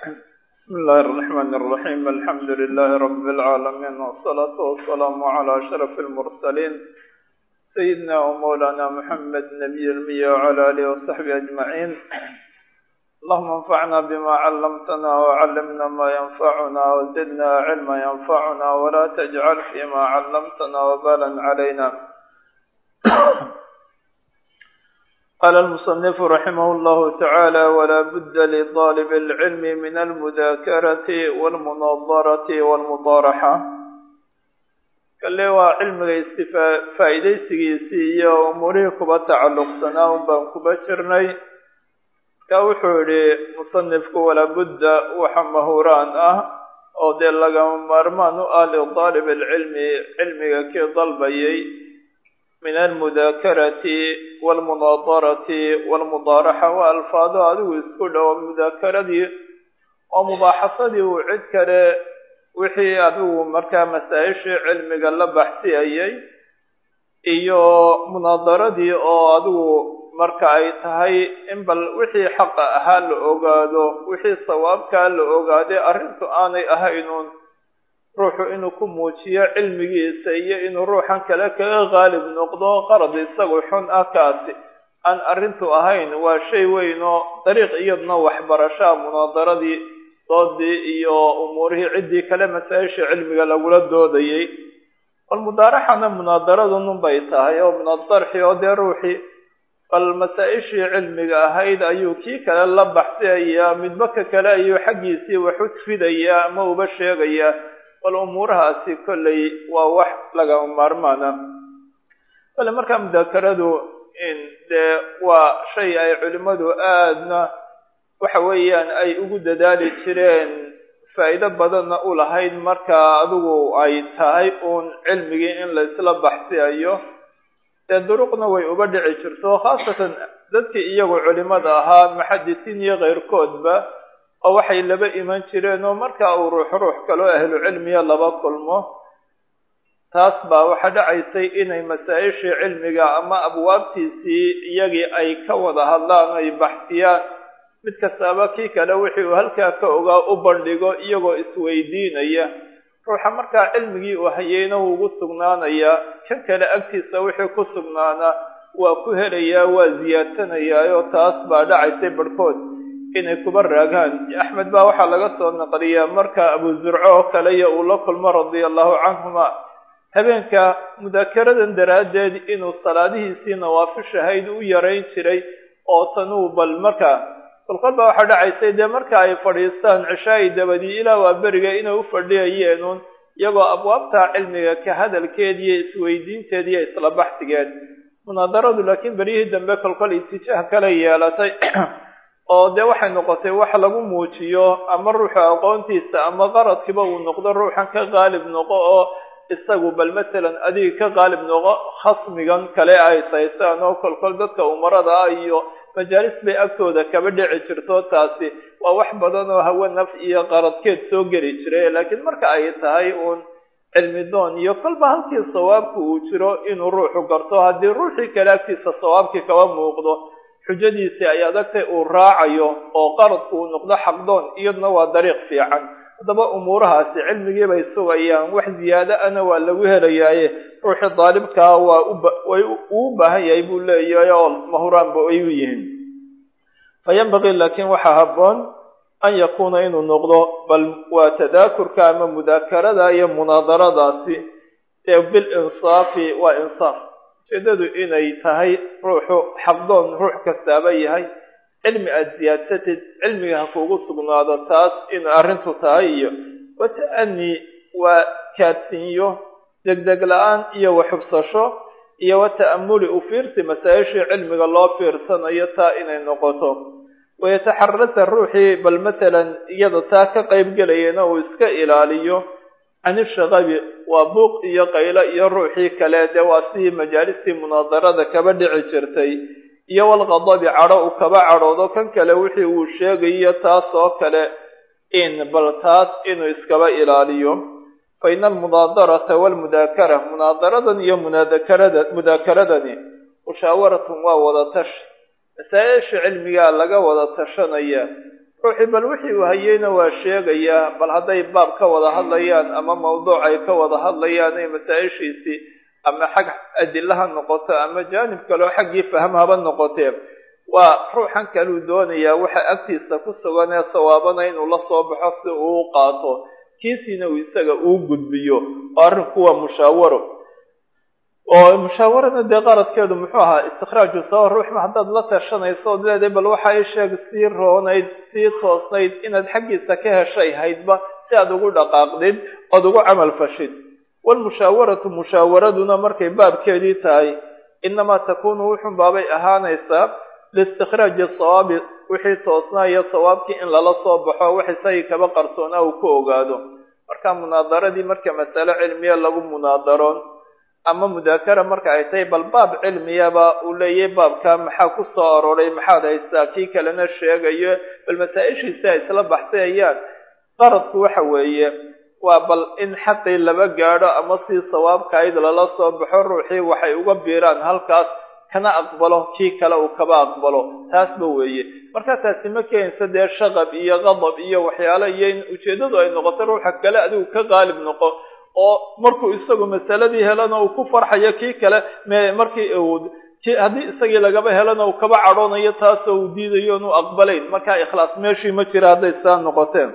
بسم الله الرحمن الرحيم الحمد لله رب العالمين والصلاة والسلام على أشرف المرسلين سيدنا ومولانا محمد نبي المية وعلى آله وصحبه أجمعين اللهم انفعنا بما علمتنا وعلمنا ما ينفعنا وزدنا علما ينفعنا ولا تجعل فيما علمتنا وبالا علينا قال المصنف رحمه الله تعالى ولا بد لطالب العلم من المذاكرة والمناظرة والمطارحة kale waa cilmiga istifaa faa'iidaysigiisii iyo umuurihii kuba tacalluqsanaa un baan kuba jirnay markaa wuxuu yidhi musanifku walabudda waxa mahuraan ah oo dee lagama maarmaan u ah lidaalib alcilmi cilmiga kii dalbayay min almudaakarati walmunaadarati walmudaaraxa waa alfaado adigu isku dhowo mudaakaradii oo mubaaxasadii uu cid kale wixii adigu markaa masaa-ishii cilmiga la baxsiyayay iyo munaadaradii oo adigu marka ay tahay in bal wixii xaqa ahaa la ogaado wixii sawaabkaa la ogaaday arrintu aanay ahaynuun ruuxu inuu ku muujiyo cilmigiisa iyo inuu ruuxan kale kaga qaalib noqdo qarad isagu xun ah kaasi aan arrintu ahayn waa shay weyn oo dariiq iyadna waxbarashaa munaadaradii doodii iyo umuurihii ciddii kale masaa-isha cilmiga lagula doodayay bal mudaaraxana munaadaradunun bay tahay oo min adarxi oo dee ruuxii bal masaa-ishii cilmiga ahayd ayuu kii kale la baxsiyayaa midba ka kale ayuu xaggiisii wax u fidayaa ama uba sheegayaa bal umuurahaasi kolley waa wax lagama maarmaana kole markaa mudaakaradu dee waa shay ay culimmadu aadna waxa weeyaan ay ugu dadaali jireen faa'iido badanna u lahayd marka adigu ay tahay uun cilmigii in la isla baxsiyayo dee duruqna way uba dhici jirto khaasatan dadkii iyagu culimada ahaa muxadisiin iyo keyrkoodba oo waxay laba iman jireen oo marka uu ruux ruux kaloo ahlu cilmiya laba kulmo taas baa waxaa dhacaysay inay masaa-ishii cilmiga ama abwaabtiisii iyagii ay ka wada hadlaan ay baxsiyaan mid kastaaba kii kale wixii uu halkaa ka ogaa u bandhigo iyagoo isweydiinaya ruuxa markaa cilmigii uu hayeyna wuu ugu sugnaanayaa kan kale agtiisa wixii ku sugnaana waa ku helayaa waa ziyaadsanayaayoo taas baa dhacaysay barhkood inay kuba raagaan axmed baa waxaa laga soo naqliyaa marka abu zurco oo kale iyo uu la kulmo radia allahu canhuma habeenka mudaakaradan daraaddeed inuu salaadihiisii nawaafishahayd u yarayn jiray oo tanuu bal marka kolkol baa waxaa dhacaysay dee marka ay fadhiistaan cishaai dabadii ilaa waa beriga inay u fadhiyayeenuun iyagoo abwaabta cilmiga ka hadalkeediiyo isweydiinteediiyo isla baxsigeed munaadaradu laakiin beryihii dambe kolkol itijaah kale yeelatay oo dee waxay noqotay wax lagu muujiyo ama ruuxa aqoontiisa ama qaradkiiba uu noqdo ruuxan ka qaalib noqo oo isagu bal matalan adiga ka qaalib noqo khasmigan kale ay saysaan oo kolkol dadka umarada ah iyo majaalis bay agtooda kaba dhici jirto taasi waa wax badan oo hawe naf iyo qaradkeed soo geli jiray laakiin marka ay tahay uun cilmi doon iyo kolba halkii sawaabku uu jiro inuu ruuxu garto haddii ruuxii kale agtiisa sawaabkii kaba muuqdo xujadiisii ay adagtay uu raacayo oo qaradku uu noqdo xaqdoon iyaduna waa dariiq fiican haddaba umuurahaasi cilmigii bay sugayaan wax ziyaado ana waa lagu helayaaye ruuxii daalibkaa waa way uu baahan yahay buu leeyahay oo mahuraanba ay u yihiin fa yanbagii laakiin waxaa habboon an yakuuna inuu noqdo bal waa tadaakurka ama mudaakarada iyo munaadaradaasi ee bil insaafi waa insaaf ujeedadu inay tahay ruuxu xaqdoon ruux kastaaba yahay cilmi aada siyaadsatid cilmiga ha kuugu sugnaado taas in arrintu tahay iyo wata-ani waa kaadsinyo degdeg la-aan iyo waxubsasho iyo wata'amuli u fiirsi masaa-ishii cilmiga loo fiirsanayo taa inay noqoto wayataxarasa ruuxii bal matalan iyada taa ka qayb gelayana uu iska ilaaliyo canishaqabi waa buuq iyo qaylo iyo ruuxii kale dee waa sidii majaalistii munaadarada kaba dhici jirtay iyo walqadabi cadho uu kaba cadhoodo kan kale wixii uu sheegayo taas oo kale in bal taas inuu iskaba ilaaliyo fa ina almunaadarata walmudaakara munaadaradan iyo munaadakarada mudaakaradani mushaawaratun waa wada tashi masaa-isha cilmigaa laga wada tashanaya ruuxii bal wixii uu hayeyna waa sheegayaa bal hadday baab ka wada hadlayaan ama mawduuc ay ka wada hadlayaan ee masaa-ishiisii ama xag adilaha noqoto ama jaanib kaleo xaggii faham haba noqotee waa ruuxan kaluu doonayaa waxa agtiisa ku sugan ee sawaabana inuu la soo baxo si uu u qaato kiisiina uu isaga uu gudbiyo oo arrinku waa mushaawaro oo mushaawarada dee qaradkeedu muxuu ahaa istikhraaju sabab ruuxma haddaad la tashanayso ood leedahay bal waxa i sheeg sii roonayd sii toosnayd inaad xaggiisa ka heshay haydba si aad ugu dhaqaaqdid ood ugu camal fashid waalmushaawaratu mushaawaraduna markay baabkeedii tahay inamaa takuunu wuxun baabay ahaanaysaa liistikhraaji sawaabi wixii toosnaa iyo sawaabkii in lala soo baxo wax isagii kaba qarsoonaa uu ku ogaado marka munaadaradii marka masale cilmiya lagu munaadaroon ama mudaakara marka ay tahay bal baab cilmiyaba uu leeyahay baabka maxaa ku soo aroray maxaad haysaa kii kalena sheegayo bal masaa-ishiisi ay isla baxsayayaan qaradku waxa weeye waa bal in xaqii laba gaadho ama si sawaabkayd lala soo baxo ruuxii waxay uga biiraan halkaas kana aqbalo kii kale uu kaba aqbalo taasba weeye marka taasi ma keenaysa dee shaqab iyo qadab iyo waxyaalo iyo in ujeeddadu ay noqoto ruuxa kale adigu ka qaalib noqo oo markuu isagu masaladii helana uu ku farxayo kii kale m markii haddii isagii lagaba helana uu kaba cadhoonayo taasoo uu diidayo inuu aqbalayn markaa ikhlaas meeshii ma jira hadday saa noqoteen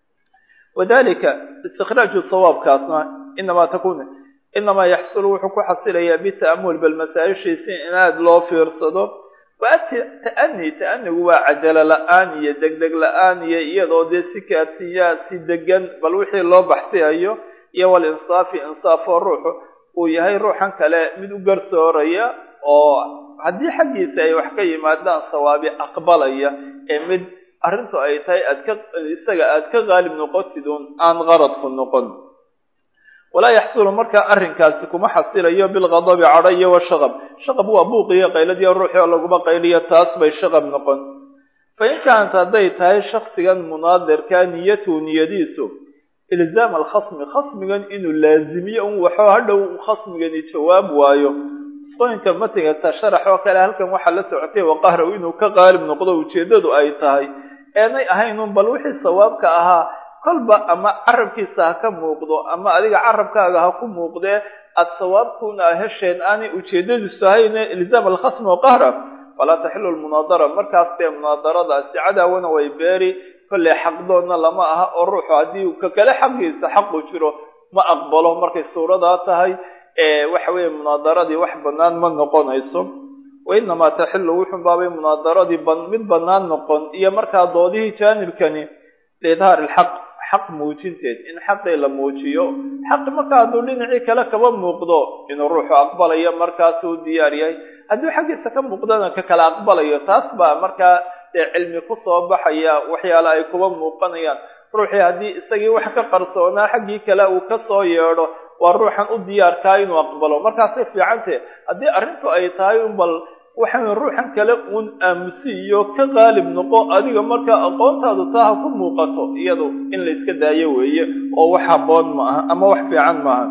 wadalika istikhraaju sawaabkaasna inamaa takun inamaa yaxsulu wuxuu ku xasilayaa bita'amul bal masaa-ishiisi in aada loo fiirsado waa ta'ani ta'anigu waa cajalo la-aan iyo degdeg la-aan iyo iyadoo dee si kaatiyaa si degan bal wixii loo baxsiyayo iyo walinsaafi insaafoo ruuxu uu yahay ruuxan kale mid u garsooraya oo haddii xaggiisa ay wax ka yimaadaan sawaabi aqbalaya ee mid arrintu ay tahay aad ka isaga aad ka qaalib noqotidun aan qaradku noqon walaa yaxsulu markaa arrinkaasi kuma xasilayo bilqadabi cadho iyo washaqab shaqab waa buuqiyo qayladiyo ruuxii oo laguma qayliyo taas bay shaqab noqon fa in kaanat hadday tahay shaksigan munaadirka niyatuhu niyadiisu ilzaam alkhasmi khasmigan inuu laazimiyo un waxoo hadhow khasmigani jawaab waayo isqooyinka matigata sharax oo kale halkan waxaa la socotay waqahrow inuu ka qaalib noqdo ujeeddadu ay tahay eenay ahayn un bal wixii sawaabka ahaa kolba ama carabkiisa ha ka muuqdo ama adiga carabkaaga ha ku muuqdee aad sawaabkuuna a hesheen aanay ujeeddadiisu ahayne ilzaam alkhasmi waqahra falaa taxilu lmunaadara markaas dee munaadaradaasi cadaawana way beeri kolley xaqdoonna lama aha oo ruuxu haddii ka kale xaqiisa xaqu jiro ma aqbalo markay suuradaa tahay waxa weeye munaadaradii wax bannaan ma noqonayso wa inamaa taxilu wuxun baabay munaadaradii mid bannaan noqon iyo markaa doodihii jaanibkani liidhaari ilxaq xaq muujinteed in xaqii la muujiyo xaqi markaa hadduu dhinacii kale kaba muuqdo inuu ruuxu aqbalayo markaasuu diyaar yahay hadduu xaggiisa ka muuqdana ka kale aqbalayo taas baa markaa dee cilmi kusoo baxaya waxyaale ay kuba muuqanayaan ruuxii haddii isagii wax ka qarsoonaa xaggii kale uu kasoo yeedho waa ruuxan u diyaarkaa inuu aqbalo markaasay fiicantee haddii arrintu ay tahay un bal waxaan ruuxan kale uun aamusiiyo ka qaalib noqo adiga markaa aqoontaadu taa ha ku muuqato iyadu in la iska daayo weeye oo wax habboon ma aha ama wax fiican maaha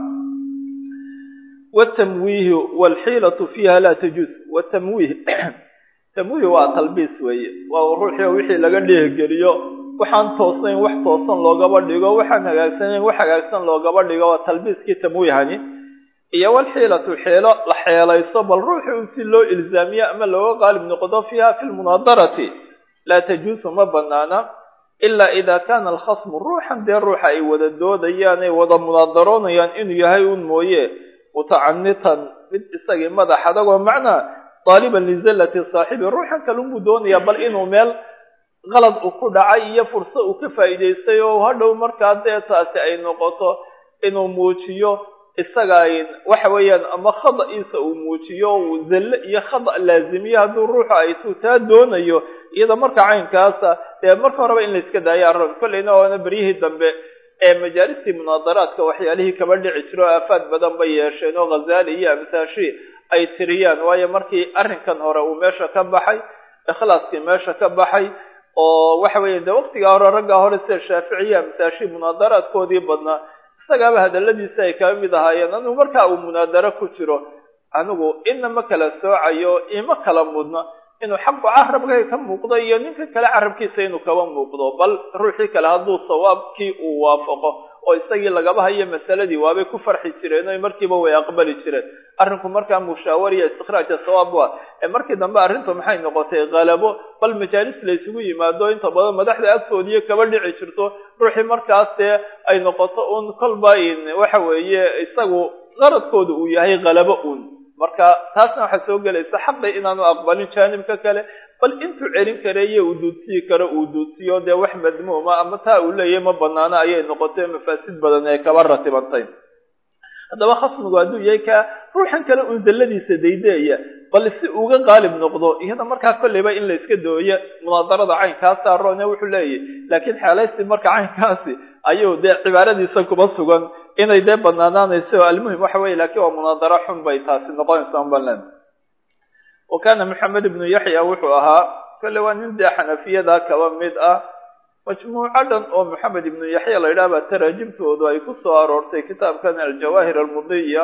watamwiihi waalxiilatu fiiha laa tajuus watamwiih tamwiih waa talbiis weeye waa ruuxii wixii laga dheehgeliyo waxaan toosnayn wax toosan loogaba dhigo waxaan hagaagsanayn wax hagaagsan loogaba dhigo waa talbiiskii tamwiihani iyo walxiilatu xeelo la xeelayso bal ruuxi un si loo ilzaamiyo ama looga qaalib noqdo fiiha fi lmunaadarati laa tajuusu ma banaana ilaa ida kana alkhasmu ruuxan dee ruuxa ay wada doodayaan ay wada munaadaroonayaan inuu yahay un mooye mutacanitan mid isagii madax adagoo macnaa daaliban lizallati saaxibi ruuxan kalunbuu doonayaa bal inuu meel qalad uu ku dhacay iyo furso uu ka faa'iidaystay oo hadhow markaa dee taasi ay noqoto inuu muujiyo isaga waxa weeyaan ama khada'iisa uu muujiyo uu zalle iyo khada laazimiyo hadduu ruuxu ay tu taa doonayo iyada marka caynkaasa dee marka horeba in la iska daayo arrin kolleyna waana beryihii dambe ee majaalistii munaadaraadka waxyaalihii kaba dhici jiro aafaad badan bay yeesheen oo ghazaali iyo amsaashi ay tiriyaan waayo markii arrinkan hore uu meesha ka baxay ikhlaaskii meesha ka baxay oo waxa weeye dee waqtigaa hore raggaa hore sida shaaficiya amsaashi munaadaraadkoodii badnaa isagaaba hadaladiisa ay kaba mid ahaayeen anigu markaa uu munaadaro ku jiro anigu ina ma kala soocayo ima kala mudna inuu xaqu carabkay ka muuqdo iyo ninka kale carabkiisa inuu kaba muuqdo bal ruuxii kale hadduu sawaabkii uu waafaqo oo isagii lagaba hayo masaladii waabay ku farxi jireen o markiiba way aqbali jireen arrinku markaa mushaawariya istikraaja sawaab waa ee markii dambe arrintu maxay noqotay kalabo bal majaalis la isugu yimaado inta badan madaxda agtoodiiyo kaba dhici jirto ruuxii markaas dee ay noqoto un kolba waxa weeye isagu qaradkooda uu yahay kalabo un marka taasna waxaa soo gelaysa xaqi inaanu aqbalin jaanibka kale bal intuu celin kareeyo uu duudsiyi karo uu duudsiyo dee wax madmuuma ama taa uu leeyahay ma banaano ayay noqotay mafaasid badan ee kaba ratibantay haddaba khasmigu hadduu yahay ka ruuxan kale uun zalladiisa daydeeya bal si uga qaalib noqdo iyada markaa kolleyba in la iska dooyo munaadarada caynkaasa roone wuxuu leeyahy laakiin xeelaysi marka caynkaasi ayuu dee cibaaradiisa kuba sugan inay dee banaanaanayso almuhim waxa weye lakiin waa munaadaro xun bay taasi noqonaysaa unbalan wa kana maxamed ibnu yaxya wuxuu ahaa kolle waa nin dee xanafiyada kaba mid ah majmuuco dhan oo maxamed ibnu yaxya la yidhaha baa taraajimtoodu ay ku soo aroortay kitaabkan aljawaahir almudiya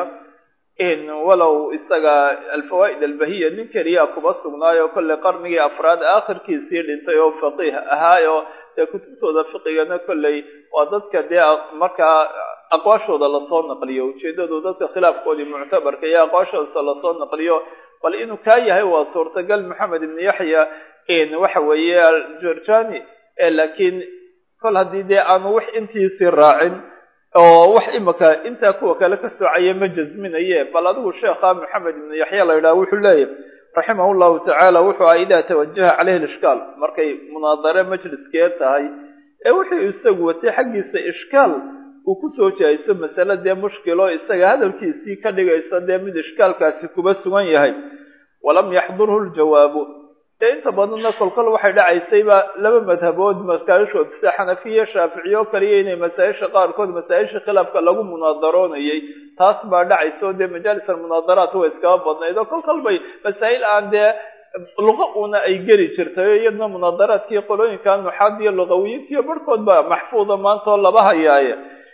walow isaga alfawaa'id albahiya nin keliya kuba sugnaayo kolley qarnigii afraad aakhirkiisii dhintay oo faqiih ahaayo dee kutubtooda fiqigana kolley waa dadka dee markaa aqwaashooda lasoo naqliyo ujeedadu dadka khilaafkoodii muctabarka iyo aqwaashooda lasoo naqliyo bal inuu kaa yahay waa suurtagal maxamed ibnu yaxya waxa weeye aljurjani laakiin kol haddii dee aanu wax intiisii raacin oo wax imaka intaa kuwa kale ka soocaya ma jasminaye bal adigu sheekha maxamed ibnu yaxya la yidhaha wuxuu leeyahy raximah llahu tacaala wuxuu aha idaa tawajaha caleyhi lishkaal markay munaadare majliskee tahay ee wuxuu isagu watay xaggiisa ishkaal uu kusoo jihayso masale dee mushkilo isaga hadalkiisii ka dhigaysa dee mid ishkaalkaasi kuba sugan yahay walam yaxdurhu ljawaabu dee inta badanna kolkol waxay dhacaysayba laba madhabood masaa'ishood sida xanafiya shaaficiyo kaliya inay masaa-isha qaarkood masaa-isha khilaafka lagu munaadaroonayay taas baa dhacayso dee majaalis almunaadaraat way iskaba badnayd oo kolkol bay masaa'il aan dee luqa una ay geli jirtay iyadna munaadaraadkii qolooyinka nuxaad iyo luqawiyiintiyo barhkood ba maxfuuda maanta oo laba hayaaye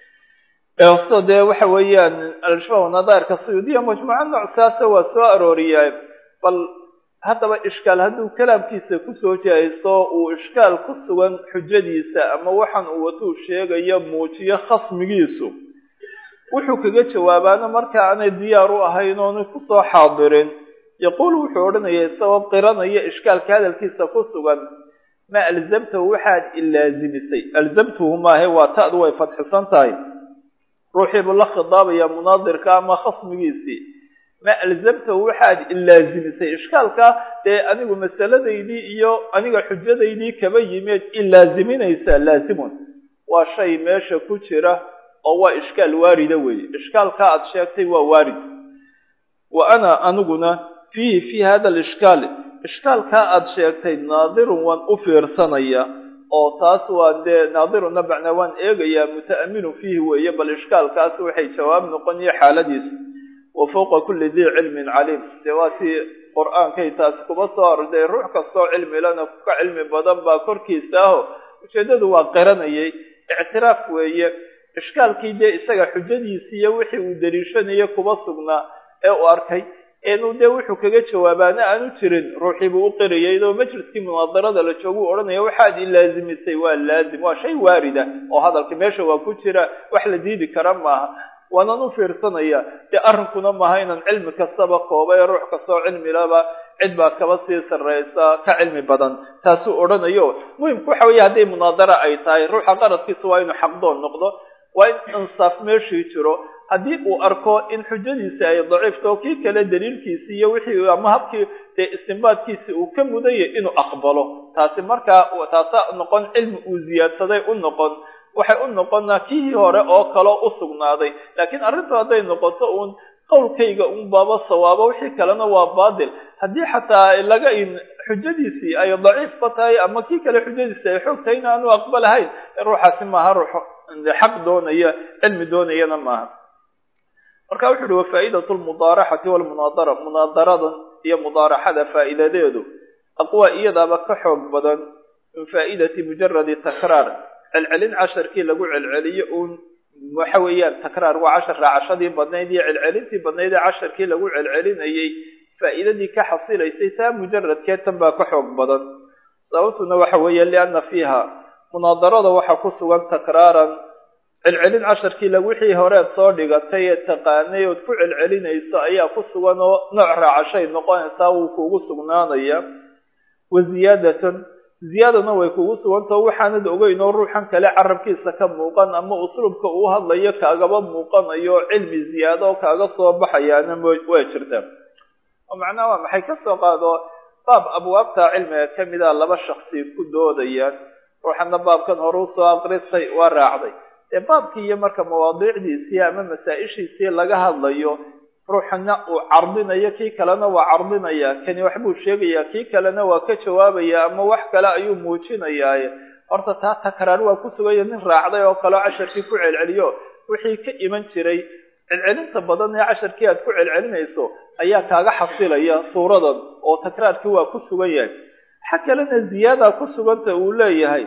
so dee waxa weeyaan al-shabaab nadairka suyuudiya majmuuca nooc saasa waa soo arooriyaa bal haddaba ishkaal hadduu kalaamkiisa kusoo jihayso uu ishkaal ku sugan xujadiisa ama waxaan uu watuu sheegayo muujiyo khasmigiisu wuxuu kaga jawaabaana marka aanay diyaar u ahayn oona kusoo xaadirin yaquul wuxuu odhanaya isagoo qiranaya ishkaalka hadalkiisa ku sugan ma alzamtahu waxaad ilaazimisay alzamtuhu maahe waa ta'du way fadxisan tahay ruuxii buu la khidaabaya munaadirka ama khasmigiisii ma alzamtahu waxaad ilaazimisay ishkaalka dee anigu masaladaydii iyo aniga xujadaydii kaba yimeed ilaaziminaysaa laazimun waa shay meesha ku jira oo waa ishkaal waarida weeye ishkaalka aad sheegtay waa waarid wa ana aniguna fiihi fii hada alishkaal ishkaalkaa aad sheegtay naadirun waan u fiirsanaya oo taas waa dee naadiruna bacnaa waan eegayaa muta'aminu fiihi weeye bal ishkaalkaas waxay jawaab noqonaya xaaladiisu wa fawqa kulli dii cilmin caliim dee waa tii qur-aankay taasi kuma soo arday ruux kastoo cilmilana ka cilmi badan baa korkiisa aho ujeeddadu waa qiranayay ictiraaf weeye ishkaalkii dee isaga xujadiisii iyo wixii uu daliishanaya kuba sugnaa ee uu arkay inuu dee wuxuu kaga jawaabaana aanu jirin ruuxii buu u qirayay oo majliskii munaadarada la jooguu odhanaya waxaad ilaazimisay waa laazim waa shay waarida oo hadalka meesha waa ku jira wax la diidi kara maaha waanan u fiirsanaya dee arrinkuna maaha inaan cilmi kastaba kooba ee ruux kastoo cilmilaba cid baa kaba sii sarreysa ka cilmi badan taasuu odhanayo muhimku waxa weeye hadday munaadara ay tahay ruuxa qaradkiisa waa inuu xaqdoon noqdo waa in insaaf meeshii jiro haddii uu arko in xujadiisi ay daciifto kii kale daliilkiisi iyo wixii ama habkii dee istinbaadkiisi uu ka mudaya inuu aqbalo taasi markaa taasa noqon cilmi uu ziyaadsaday u noqon waxay u noqonaa kii hore oo kaloo u sugnaaday laakiin arrintu hadday noqoto uun qowlkayga un baaba sawaabo wixii kalena waa baatil haddii xataa laga in xujadiisii ay daciifba tahay ama kii kale xujadiisi ay xoog tahay in aanu aqbalahayn ruuxaasi maaha ruux xaq doonaya cilmi doonayana maaha marka wuxu uhi wafaa'idat lmudaaraxati walmunaadara munaadaradan iyo mudaaraxada faa'iidadeedu aqwa iyadaaba ka xoog badan min faa'idati mujaradi takraar celcelin casharkii lagu celceliyo uun waxa weeyaan takraar waa cashar raacashadii badnayd iyo celcelintii badnayd ee casharkii lagu celcelinayay faa'iidadii ka xasilaysay taa mujaradkeed tan baa ka xoog badan sababtuna waxa weeye lianna fiiha munaadarada waxaa ku sugan takraaran celcelin casharkii la wixii horeed soo dhigatay ee taqaanay ood ku celcelinayso ayaa ku sugan oo nooc raacashay noqonaysaa wuu kuugu sugnaanaya wa ziyaadatun ziyaadana way kugu sugantao waxaanad ogeyn oo ruuxan kale carabkiisa ka muuqan ama usluubka uu hadlayo kaagaba muuqanayo cilmi ziyaado oo kaaga soo baxayaana waa jirta oo macnaha waa maxay kasoo qaado baab abwaabta cilmiga kamida laba shaksi ku doodayaan ruuxana baabkan hore usoo aqristay waa raacday dee baabkii iyo marka mawaadiicdiisii ama masaa-ishiisii laga hadlayo ruuxana uu cardinayo kii kalena waa cardinaya kani waxbuu sheegayaa kii kalena waa ka jawaabaya ama wax kale ayuu muujinayaaye horta taa takraar waa ku sugaya nin raacday oo kaleo casharkii ku celceliyo wixii ka iman jiray celcelinta badan ee casharkii aad ku celcelinayso ayaa kaaga xasilaya suuradan oo takraarkii waa ku sugan yahay waxa kalena ziyaada ku suganta uu leeyahay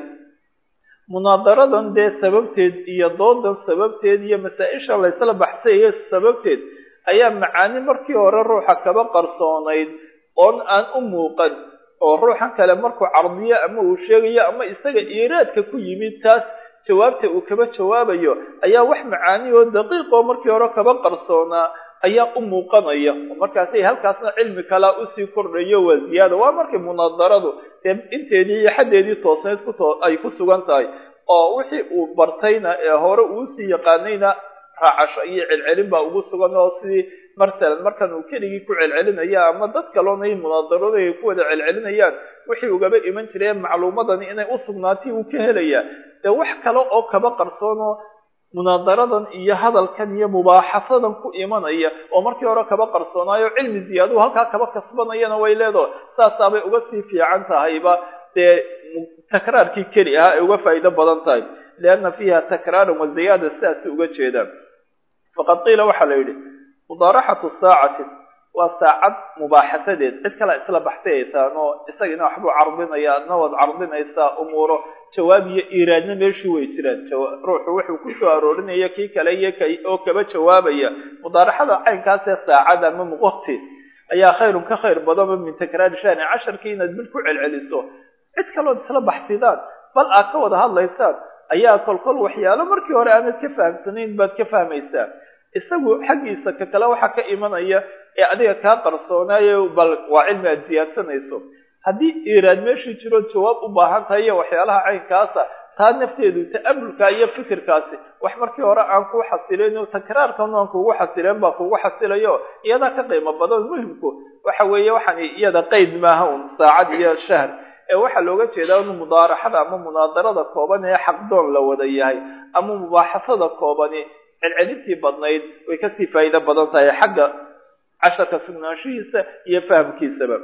munaadaradan dee sababteed iyo doodan sababteed iyo masaa-isha laysla baxsayayo sababteed ayaa macaani markii hore ruuxa kaba qarsoonayd oon aan u muuqan oo ruuxan kale markuu cardiyo ama uu sheegayo ama isaga iiraadka ku yimid taas jawaabta uu kaba jawaabayo ayaa wax macaani oo daqiiqoo markii hore kaba qarsoonaa ayaa u muuqanaya markaasay halkaasna cilmi kalaa usii kordhayo waa ziyaada waa markay munaadaradu dee inteedii iyo xaddeedii toosneyd kutoo ay ku sugan tahay oo wixii uu bartayna ee hore uusii yaqaanayna raacasho iyo celcelin baa ugu sugan oo sidii martalan markan uu keligii ku celcelinaya ama dad kaloonay munaadarada ay ku wada celcelinayaan wixii ugaba iman jiray macluumadani inay u sugnaatay uu ka helayaa dee wax kale oo kaba qarsoonoo munaadaradan iyo hadalkan iyo mubaaxasadan ku imanaya oo markii hore kaba qarsoonaayo cilmi ziyaaduu halkaa kaba kasbanayana way leedaho saasaabay uga sii fiican tahayba dee takraarkii keli ahaa ay uga faa'iido badan tahay lianna fiiha takraaran wa ziyaada sidaasi uga jeedaan faqad qiila waxaa la yidhi mudaaraxatu saacatin waa saacad mubaaxasadeed cid kale isla baxsayaysaan oo isagina waxbuu cardinaya adna waad cardinaysaa umuuro jawaab iyo iiraadna meeshii way jiraan ruuxu wuxuu ku soo aroorinaya kii kale iyo k oo kaba jawaabaya mudaaraxada caynkaasee saacad ama muqti ayaa khayrun ka khayr badanba min takraari shahri casharkii inaad bil ku celceliso cid kalood isla baxsidaan bal aad ka wada hadlaysaan ayaa kolkol waxyaalo markii hore aanad ka fahamsanayn baad ka fahmaysaa isagu xaggiisa ka kale waxaa ka imanaya ee adiga kaa qarsoonaayo bal waa cilmi aad ziyaadsanayso haddii iiraad meeshii jiro jawaab u baahan tahay iyo waxyaalaha caynkaasa taa nafteedu ta'amulka iyo fikirkaasi wax markii hore aan kuu xasilayn takraarkan aan kuugu xasileen baa kuugu xasilayo iyadaa ka qiimo badan muhimku waxa weeye waxaan iyada qeyd maaha un saacad iyo shahr ee waxaa looga jeedaa in mudaaraxada ama munaadarada kooban ee xaqdoon la wada yahay ama mubaaxasada koobani celcelintii badnayd way kasii faa'iido badan tahay xagga casharka sugnaanshihiisa iyo fahamkiisaba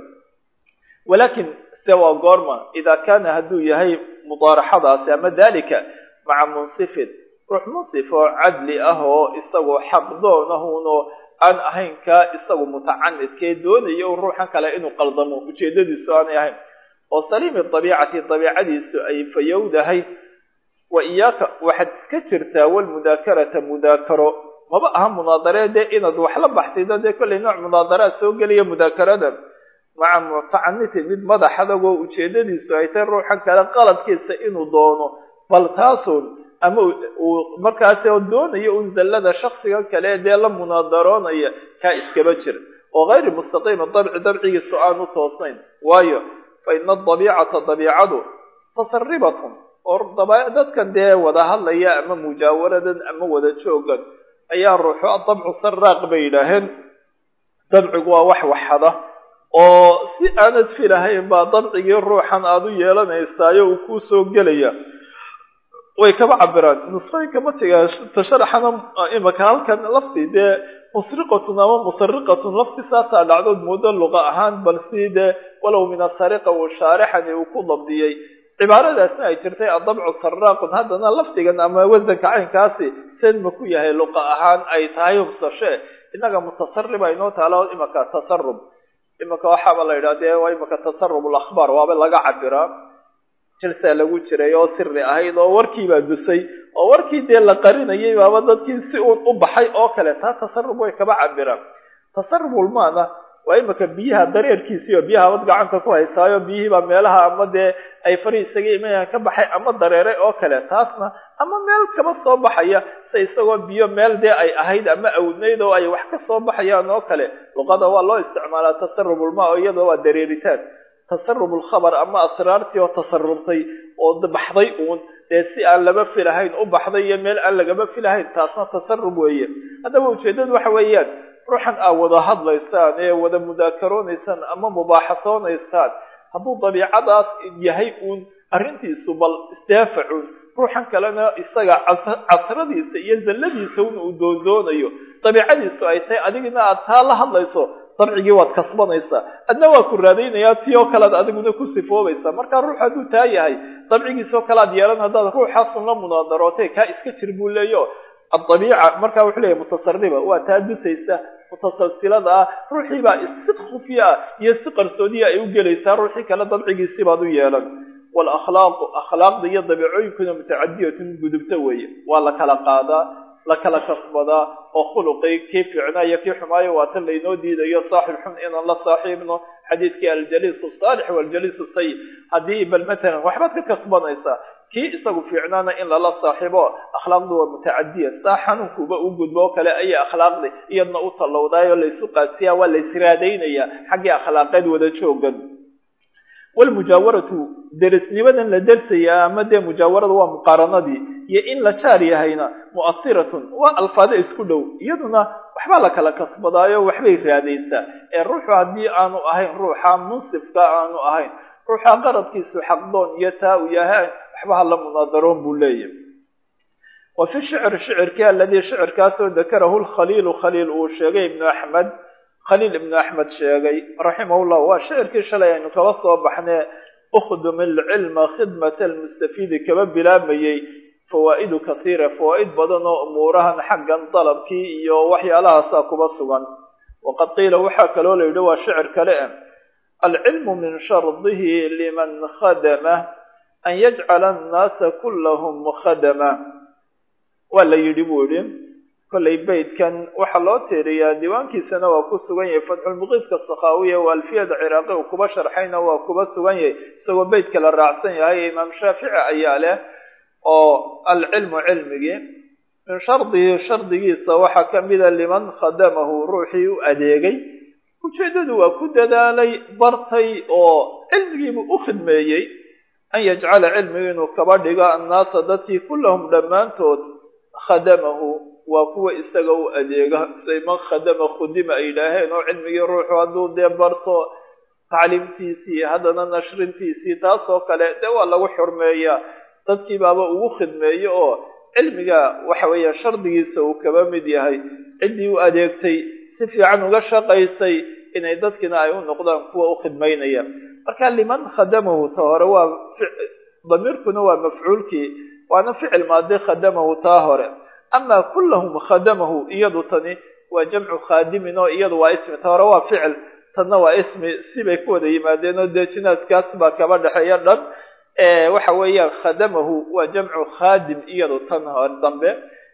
walakin se waa goorma idaa kaana hadduu yahay mudaaraxadaasi ama dalika maca munsifin ruux munsif oo cadli ah oo isagoo xaqdoon ahunoo aan ahayn kaa isagu mutacanidkee doonaya un ruuxan kale inuu qaldamo ujeedadiisu aanay ahayn oo saliimi dabiicati dabiicadiisu ay fayowdahay wa iyaaka waxaad iska jirtaa walmudaakarata mudaakaro maba aha munaadaree dee inaad wax la baxsaydo dee kollay nooc munaadaraa soo gelaya mudaakarada maca mutacanitin mid madax adagoo ujeedadiisu ay tahay ruuxan kale qaladkiisa inuu doono bal taasun ama uu markaasi oo doonayo un zallada shaksiga kale dee la munaadaroonaya kaa iskaba jir oo hayri mustaqiima dabci dabcigiisu aanu toosnayn waayo fa ina adabiicata dabiicadu tasaribatun oo dadkan dee wada hadlaya ama mujaawaradan ama wada joogan ayaa ruuxu adabcu saraaq bay yidhaaheen dabcigu waa wax waxada oo si aanad filahayn baa dabcigii ruuxan aada u yeelanaysaayo uu kuu soo gelaya way kaba cabiraan nusqooyinka matiga tasharaxana imaka halkan lafti dee musriqatun ama musariqatun lafti saasaa dhacdood muddo luqa ahaan bal si dee walow min asariqa uu shaarixani uu ku dabdiyey cibaaradaasna ay jirtay adabcu saraaqun haddana lafdigan ama wasanka caynkaasi sen ma ku yahay luqa ahaan ay tahay hubsashe innaga mutasariba inoo taalo imaka tasarub imaka waxaaba la yidhaha dee waa imaka tasarub alakhbaar waaba laga cabiraa jilsaa lagu jiray oo siri ahayd oo warkiibaa dusay oo warkii dee la qarinayay baaba dadkii si uun u baxay oo kale taa tasarub way kaba cabiraan tasarubulmaana waa imika biyaha dareerkiisii oo biyaha abad gacanta ku haysaayo biyihii baa meelaha ama dee ay fari isaga imanayaan ka baxay ama dareeray oo kale taasna ama meel kaba soo baxaya se isagoo biyo meel dee ay ahayd ama awdnayd oo ay wax ka soo baxayaan oo kale luqada waa loo isticmaalaa tasarubulma oo iyadoo waa dareeritaan tasarub lkhabar ama asraartii oo tasarubtay oo baxday uun dee si aan laba filahayn u baxday iyo meel aan lagaba filahayn taasna tasarub weeye haddaba ujeeddadu waxa weeyaan ruuxan aa wada hadlaysaan ee wada mudaakaronaysaan ama mubaaxasoonaysaan hadduu dabiicadaas yahay uun arrintiisu bal isdaafacun ruuxan kalena isaga casradiisa iyo zalladiisa un uu doondoonayo dabiicadiisu ay tahay adigina aad taa la hadlayso dabcigii waad kasbanaysaa adna waa ku raadaynayaa ti oo kalead adiguna ku sifoobaysaa markaa ruux hadduu taa yahay dabcigiisoo kale ad yeelan haddaad ruuxaasun la munaadarootay kaa iska jir buu leeyo adabiica markaa wuxuu leeyahy mutasariba waa taa dusaysa mutasalsilada ah ruuxii baa si khufya ah iyo si qarsoodiya ay u gelaysaa ruuxii kale dabcigiisii baad u yeelan waalakhlaaqu akhlaaqda iyo dabiicooyinkuna mutacadiyatun gudubta weeye waa la kala qaadaa la kala kasbadaa oo khuluqii kii fiicnaa iyo kii xumaayo waa tan laynoo diidayo saaxib xun inaan la saaxiibno xadiidkii aljaliisu saalix waljaliisu sayid haddii bal matalan waxbaad ka kasbanaysaa kii isagu fiicnaana in lala saaxiibo akhlaaqdu waa mutacadiya saa xanuunkuuba u gudbo oo kale ayay akhlaaqdi iyadna u tallowdaayoo laysu qaadsiyaa waa laysraadaynayaa xaggii akhlaaqeed wada joogan walmujaawaratu derisnimadan la dersayaa ama dee mujaawarada waa muqaaranadii iyo in la jaar yahayna mu'asiratun waa alfaado isku dhow iyaduna waxbaa la kala kasbadaayo waxbay raadaysaa ee ruuxu haddii aanu ahayn ruuxa munsifka aanu ahayn ruuxa qaradkiisu xaqdoon iyo taa u yahay waxba hala munaadaroon buu leeyahay wa fi shicr shicirkii aladii shicirkaasoo dakarahu lkhaliilu khaliil uu sheegay ibnu axmed khaliil ibnu axmed sheegay raximahullah waa shicirkii shalay aynu kaba soo baxnee ukhdum ilcilma khidmata almustafiidi kaba bilaabayey fawaa'idu kathiira fawaa'id badan oo umuurahan xaggan dalabkii iyo waxyaalahaasaa kuba sugan waqad qiila waxaa kaloo la yidhi waa shicir kale ah alcilmu min shardihi liman khadama an yajcala annaasa kullahum khadama waa la yidhi buu yidhi kollay beydkan waxaa loo tiiriyaa diiwaankiisana waa ku sugan yahay fatxulmuqiidka sakhaawiya waa alfiyada ciraaqi uu kuba sharxayna waa kuba sugan yahay isagoo beydka la raacsan yahay imaam shaafici ayaa leh oo alcilmu cilmigii min shardihi shardigiisa waxaa ka mida liman khadamahu ruuxii u adeegay ujeeddadu waa ku dadaalay bartay oo cilmigiibuu u khidmeeyey an yajcala cilmigu inuu kaba dhigo annaasa dadkii kullahum dhammaantood khadamahu waa kuwa isaga u adeega say man khadama khudima ay yidhaaheen oo cilmigii ruuxu hadduu dee barto tacliimtiisii haddana nashrintiisii taasoo kale dee waa lagu xurmeeyaa dadkii baaba ugu khidmeeyo oo cilmiga waxa weeye shardigiisa uu kaba mid yahay ciddii u adeegtay si fiican uga shaqaysay inay dadkina ay u noqdaan kuwa u khidmaynaya marka liman khadamahu ta hore waa damiirkuna waa mafcuulkii waana ficil maadi khadamahu taa hore amaa kullahum khadamahu iyadu tani waa jamcu khaadimin oo iyadu waa ismi ta hore waa ficil tanna waa ismi sibay ku wada yimaadeen oo dee jinaaskaas baa kaba dhexeeya dhan waxa weeyaan khadamahu waa jamcu khaadim iyadu tan hore dambe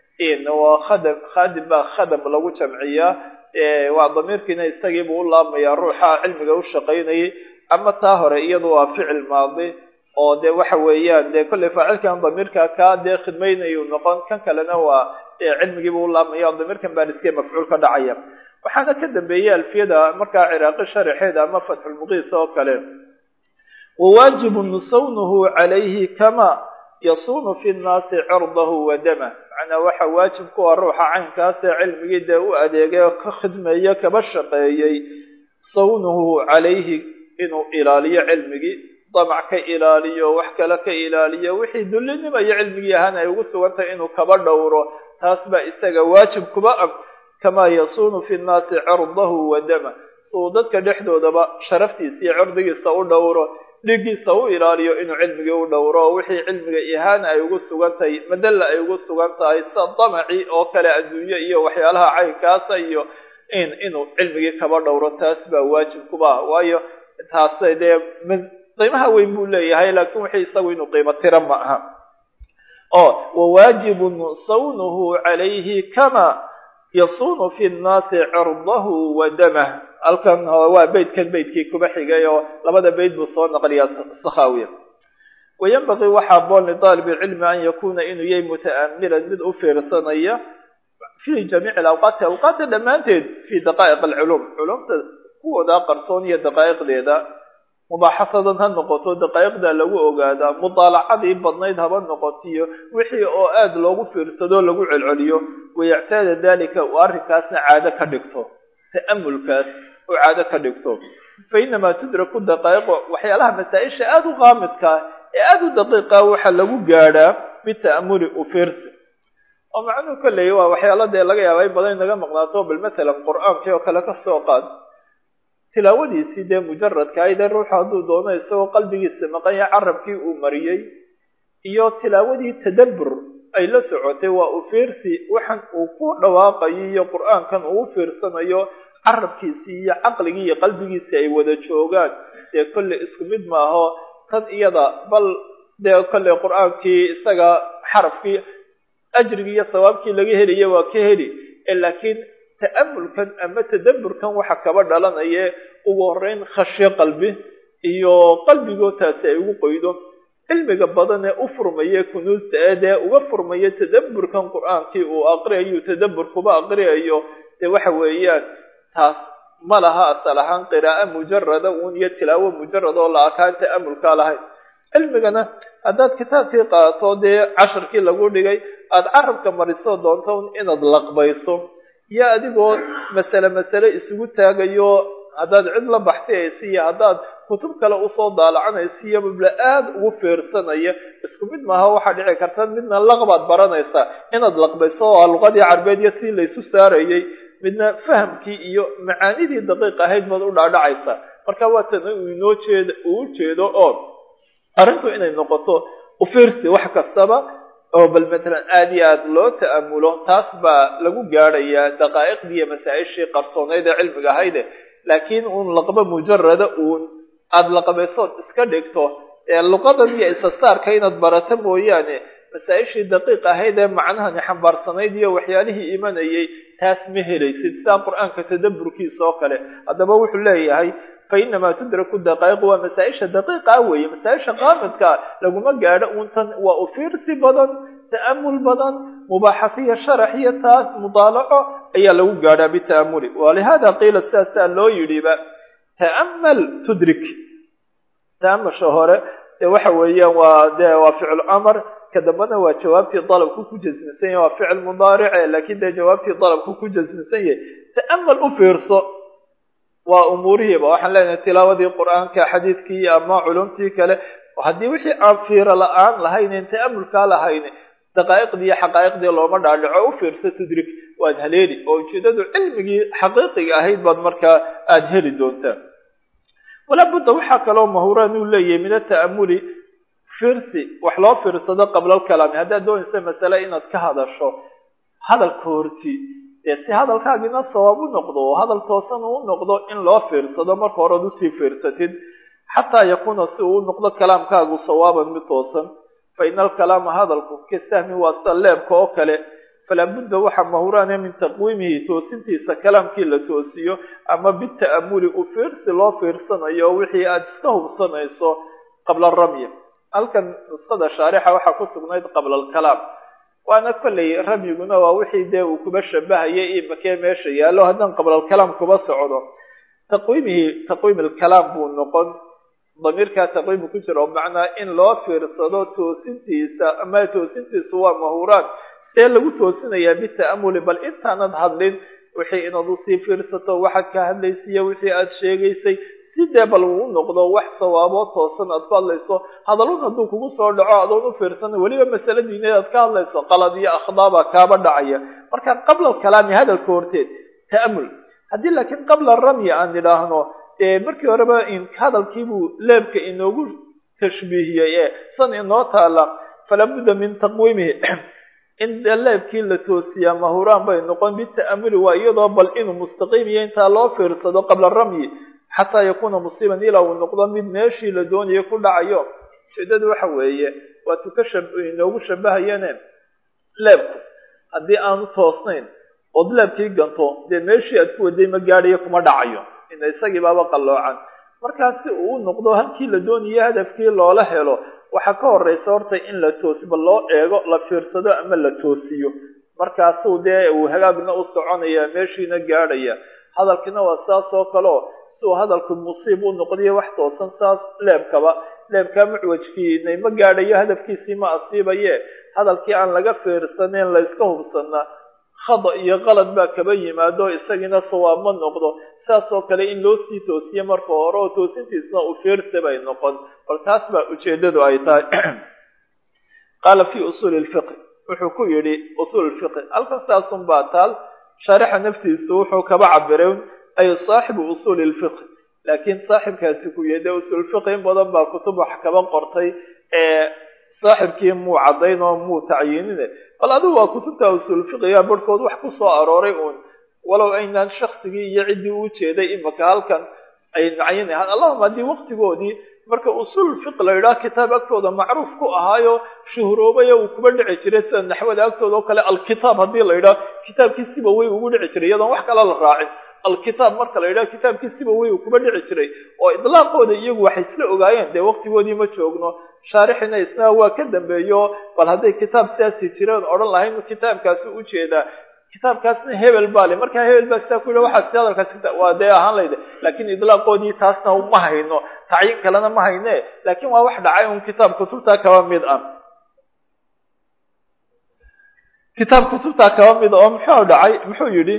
waa khadam khaadim baa khadam lagu jamciyaa waa damiirkiina isagiibuu u laabmayaa ruuxa cilmiga u shaqaynayay ama taa hore iyadu waa ficil maadi oo dee waxa weeyaan dee kollay faacilkan damiirka kaa dee khidmaynayu noqon kan kalena waa cilmigiibu u laabmaya damiirkan baa iskee mafcuul ka dhacaya waxaana ka dambeeyey alfiyada markaa ciraaqi sharaxeeda ama fatxulmuqiis oo kale wawaajibun sawnuhu calayhi kama yasuunu fi nnaasi cirdahu wa damah macnaa waxa waajib kuwa ruuxa caynkaasee cilmigii dee u adeegay oo ka khidmeeyo kaba shaqeeyey sawnuhu calayhi inuu ilaaliyo cilmigii damac ka ilaaliyo wax kale ka ilaaliyo wixii dullinima iyo cilmigii ahaana ay ugu sugantahay inuu kaba dhowro taas baa isaga waajib kuba ab kamaa yasuunu fi nnaasi cirdahu wa dama suu dadka dhexdoodaba sharaftiisa iyo cirdigiisa u dhowro dhiiggiisa u ilaaliyo inuu cilmigii u dhowro oo wixii cilmiga ihaana ay ugu sugan tahay madalla ay ugu sugan tahay sida damaci oo kale adduunye iyo waxyaalaha caynkaasa iyo in inuu cilmigii kaba dhowro taas baa waajib kuba ah waayo taasay dee qiimaha weyn buu leeyahay laakiin wixii isagu inuu qiimo tira ma aha oo wawaajibun sawnuhu calayhi kama yasuunu fi nnaasi cirdahu wa damah halkan waa beytkan beytkii kuba xigay oo labada beyt buu soo naqliyaa sakhaawiya wayanbagii waxaa boon lidaalib ilcilmi an yakuuna inuu yahay muta'amilan mid u fiirsanaya fi jamiici alawqaati awqaadda dhammaanteed fi daqaa'iq alculum culumta kuwooda qarsoon iyo daqaa'iqdeeda mubaaxasadan ha noqoto daqaa'iqda lagu ogaadaa mudaalacadii badnayd haba noqotiyo wixii oo aad loogu fiirsado lagu celceliyo wayactaada dalika uu arrinkaasna caado ka dhigto ta'amulkaas oo caado ka dhigto fa inamaa tudraku daqaa'iqu waxyaalaha masaa-isha aada u qaamidkaa ee aada u daqiiqa waxaa lagu gaadhaa bita'amuli u fiirsi oo macnuhu kolley waa waxyaala dee laga yaaba in badan inaga maqnaato bal matalan qur-aankii oo kale ka soo qaad tilaawadiisii dee mujaradka aydee ruuxu hadduu doono isagoo qalbigiisa maqanya carabkii uu mariyey iyo tilaawadii tadabbur ay la socotay waa u fiirsi waxan uu ku dhawaaqayo iyo qur-aankan uu u fiirsanayo carabkiisii iyo caqligii iyo qalbigiisii ay wada joogaan dee kolley isku mid maaho tan iyada bal dee kolley qur-aankii isaga xarafkii ajrigii iyo sawaabkii laga helaya waa ka heli laakiin ta'amulkan ama tadabburkan waxa kaba dhalanaya ugu horeyn khashyo qalbi iyo qalbigoo taasi ay ugu qoydo cilmiga badan ee u furmaya kunuusta ee dee uga furmaya tadabburkan qur-aankii uu aqriyayo tadabbur kuba aqriyayo dee waxa weeyaan taas ma laha asal ahaan qiraa'o mujarada uun iyo tilaawo mujarad oo la arkaan ta'amulkaa lahayn cilmigana haddaad kitaabkii qaato dee casharkii lagu dhigay aada carabka mariso doonto inaad laqbayso iyo adigoo masale masale isugu taagayo haddaad cid la baxtiyaysa iyo haddaad kutub kale usoo daalacanaysa iyo mabla aada ugu fiirsanaya isku mid maaha waxaa dhici karta midna laqbaad baranaysaa inaad laqbayso oo luqadii carbeed iyo si laysu saarayay midna fahamkii iyo macaanidii daqiiq ahayd baad u dhaadhacaysaa marka waa tan uu inoo jeed uu jeedo oo arrintu inay noqoto ufiirsi wax kastaba oo bal matalan aada iyo aada loo ta'amulo taas baa lagu gaadhayaa daqaa'iqdii iyo masaa-ishii qarsooneyd ee cilmiga ahayde laakiin uun laqba mujarada uun aada laqabaysood iska dhigto ee luqadan iyo isasaarka inaad barato mooyaane masaa-ishii daqiiq ahayd ee macnahani xambaarsanayd iyo waxyaalihii imanayay taas ma helaysid sidaa qur-aanka tadabburkiisa oo kale haddaba wuxuu leeyahay fainamaa tudraku daqaa'iq waa masaa-isha daqiiqa weeye masaa-isha qaamidka laguma gaadho uuntan waa u fiirsi badan ta'amul badan mubaaxasiya sharax iyo taas mudaalaco ayaa lagu gaadhaa bita'amuli walihada qiila sidaasaa loo yidhiba ta'amal tudrik ta'amasha hore dee waxa weeyaan waa dee waa ficlu amar ka dambana waa jawaabtii dalabku ku jasmisan yahay waa ficil mudaarice laakiin dee jawaabtii dalabku ku jasmisan yahay ta'amal u fiirso waa umuurihiiba waxaan leenahay tilaawadii qur-aanka xadiidkii ama culumtii kale haddii wixii aan fiiro la-aan lahaynen ta'amulkaa lahayne daqaa'iqdii iyo xaqaa'iqdii looma dhaadhaco u fiirso tudrik waad haleeli oo ujeedadu cilmigii xaqiiqiga ahayd baad markaa aada heli doontaa walaa budda waxaa kaloo mahuraan uu leeyahay min ata'amuli fiirsi wax loo fiirsado qabla alkalaami haddaad doonaysa masale inaad ka hadasho hadalka horti dee si hadalkaagina sawaab u noqdo oo hadal toosan uu noqdo in loo fiirsado marka horead usii fiirsatid xataa yakuuna si uu u noqdo kalaamkaagu sawaaban mid toosan fa ina alkalaama hadalku ka sahmi waa sida leebka oo kale falaa budda waxaa mahuraane min taqwiimihi toosintiisa kalaamkii la toosiyo ama bita'amuli u fiirsi loo fiirsanayo wixii aada iska hubsanayso qabla ramyi halkan nusqada shaarixa waxaa ku sugnayd qabla alkalaam waana kolley ramyiguna waa wixii dee uu kuba shabahayay imakee meesha yaallo haddaan qablalkalaam kuba socdo taqwiimihii taqwiim alkalaam buu noqon damiirkaa taqwiimu ku jira oo macnaa in loo fiirsado toosintiisa ama toosintiisu waa mahuraan see lagu toosinayaa bita'amuli bal intaanad hadlin wixii inaad usii fiirsato waxaad ka hadlaysiiyo wixii aada sheegaysay sidee bal uu noqdo wax sawaaboo toosan aad ku hadlayso hadalun hadduu kugu soo dhaco adoon u fiirsan weliba masale diineed aad ka hadlayso qalad iyo akhdaaba kaaba dhacaya marka qabla alkalaami hadalka horteed ta'amul haddii laakiin qabla ramyi aan idhaahno dee markii horeba hadalkiibuu leebka inoogu tashbiihiyey ee san inoo taala falaa budda min taqwiimihi in leebkii la toosiyaa mahuraan bay noqon bita'amuli waa iyadoo bal inuu mustaqiim iyo intaa loo fiirsado qabla ramyi xataa yakuuna musiiban ilaa uu noqdo mid meeshii la doonayo ku dhacayo ujeedadu waxa weeye waa tuka inoogu shabahayane leebku haddii aanu toosnayn ood leebkii ganto dee meeshii aad ku waday ma gaadhayo kuma dhacayo ina isagii baaba qalloocan markaa si uu u noqdo halkii la doonayo hadafkii loola helo waxaa ka horeysa horta in la toosiba loo eego la fiirsado ama la toosiyo markaasuu dee uu hagaagna u soconaya meeshiina gaadhaya hadalkiina waa saas oo kaleo si uu hadalku musiib u noqdiyo wax toosan saas leebkaba leebkaa mucwajkiinay ma gaadhayo hadafkiisii ma asiibaye hadalkii aan laga fiirsaneyn layska hubsana khada iyo qalad baa kaba yimaado isagiina sawaab ma noqdo saas oo kale in loo sii toosiye marka hore oo toosintiisna uu fiirsi bay noqon bal taas baa ujeedadu ay tahay qaala fi usuuli lfiqi wuxuu ku yidhi usuul fiqi halkan saasun baa taal shaarixa naftiisu wuxuu kaba cabiray ay saaxibu usuuli lfiqi laakiin saaxibkaasi ku yede usuul fiqi in badan baa kutub wax kaba qortay ee saaxibkii muu caddayn oo muu tacyiinine bal adigu waa kutubta usuul fiqiga barhkood wax ku soo arooray uun walow aynaan shaksigii iyo ciddii u jeeday imaka halkan ay nacayinahaan allahuma haddii waqtigoodii marka usuul fiq la yidhaha kitaab agtooda macruuf ku ahaayo shuhuroobaya uu kuba dhici jiray sida naxwada agtooda oo kale alkitaab haddii la yidhaha kitaabkiisiba way ugu dhici jiray iyadoon wax kale la raacin alkitaab marka la yidhaha kitaabkiisiba way uu kuba dhici jiray oo idlaaqooda iyagu waxay isla ogaayeen dee waqtigoodii ma joogno shaarixina isna waa ka dambeeyo bal hadday kitaab sidaasi jireen odhan lahayn kitaabkaasi ujeedaa kitaabkaasna hebel baa le markaa hebel baa sidaa ku yidha waxaas hadalkaas waa dee ahaan layda laakiin idlaaqoodii taasna ma hayno tacyiin kalena ma hayne laakiin waa wax dhacay un kitaab kutubtaa kaba mid ah kitaab kutubtaa kaba mid oo muxuu dhacay muxuu yidhi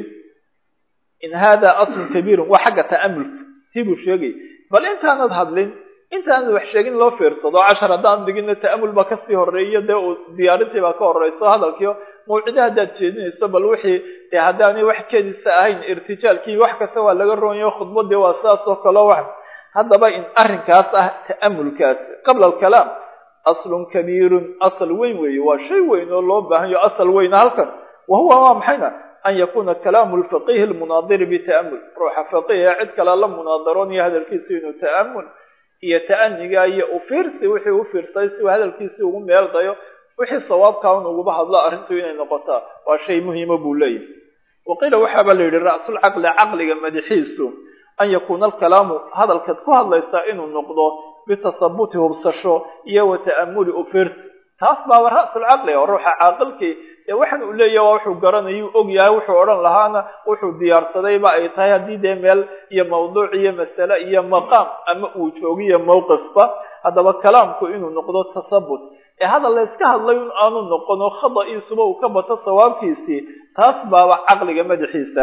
in hada aslun kabiirun waa xagga ta'amulka sii buu sheegay bal intaanad hadlin intaanad wax sheegin loo fiirsado cashar haddaan digina ta'amul baa kasii horeeyo dee uu diyaarintii baa ka horeyso hadalkiio mawcida haddaad jeedinayso bal wixii dee haddaanay wax kedisa ahayn irtijaalkii wax kasta waa laga roonyayo khudbadii waa sidaas oo kaleo wax haddaba in arrinkaas ah ta'amulkaas qabla alkalaam aslun kabiirun asal weyn weeye waa shay weyn oo loo baahanyo asal weyna halkan wa huwa waa maxayna an yakuna kalaamu lfaqihi lmunaadiri bita'amul ruuxa faqiha cid kale la munaadaroonaya hadalkiisu inuu ta'amul iyo ta'aniga iyo ufiirsi wixii u fiirsay si uu hadalkiisii ugu meel dayo wixii sawaabkaa un uguba hadlo arrintu inay noqotaa waa shay muhiima buu leeyahy waqiila waxaaba la yidhi ra'sulcaqli caqliga madaxiisu an yakuuna alkalaamu hadalkaad ku hadlaysaa inuu noqdo bitasabuti hubsasho iyo wa ta'amuli ufiirsi taas baaba ra'sulcaqli oo ruuxa caaqilkii dee waxaan uu leeyahy waa wuxuu garanayuu og yahay wuxuu odhan lahaana wuxuu diyaarsadayba ay tahay haddii dee meel iyo mawduuc iyo masale iyo maqaam ama uu joogiyo mowqifba haddaba kalaamku inuu noqdo tasabut ee hadal la yska hadlay un aanu noqono khada'iisuba uu ka bato sawaabkiisii taas baaba caqliga madaxiisa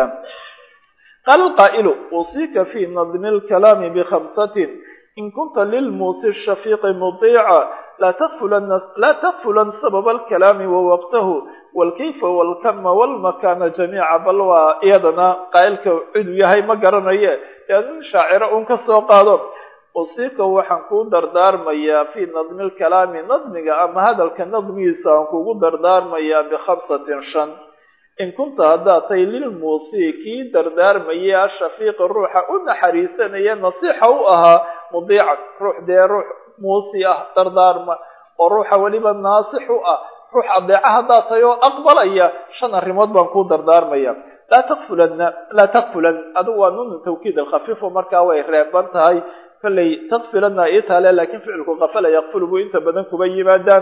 qaala alqaa'ilu usiika fii nadmi alkalaami bikhamsatin in kunta lilmuusi shafiiqi mudiica laa takfulan sababa alkalaami wawaqtahu walkayfa walkama walmakaana jamiica bal waa iyadana qaa'ilka ciduu yahay ma garanaye ee nin shaaciro un ka soo qaado usiika waxaan kuu dardaarmayaa fii nadmi lkalaami nadmiga ama hadalka nadmigiisa aan kugu dardaarmayaa bikhamsatin shan in kunta haddaad tahay lilmuusii kii dardaarmaya ashafiiqi ruuxa u naxariisanaya nasiixa u ahaa mudiican ruux dee ruux muusi ah dardaarma oo ruuxa weliba naasix u ah ruux adeeca haddaad tahay oo aqbalaya shan arrimood baan kuu dardaarmaya laa takfulanna laa takfulan adigu waa nunu tawkiid alkhafiifo markaa way reeban tahay kollay takfilana ii taale laakiin ficilku kafala yakfulu buu inta badan kuba yimaadaan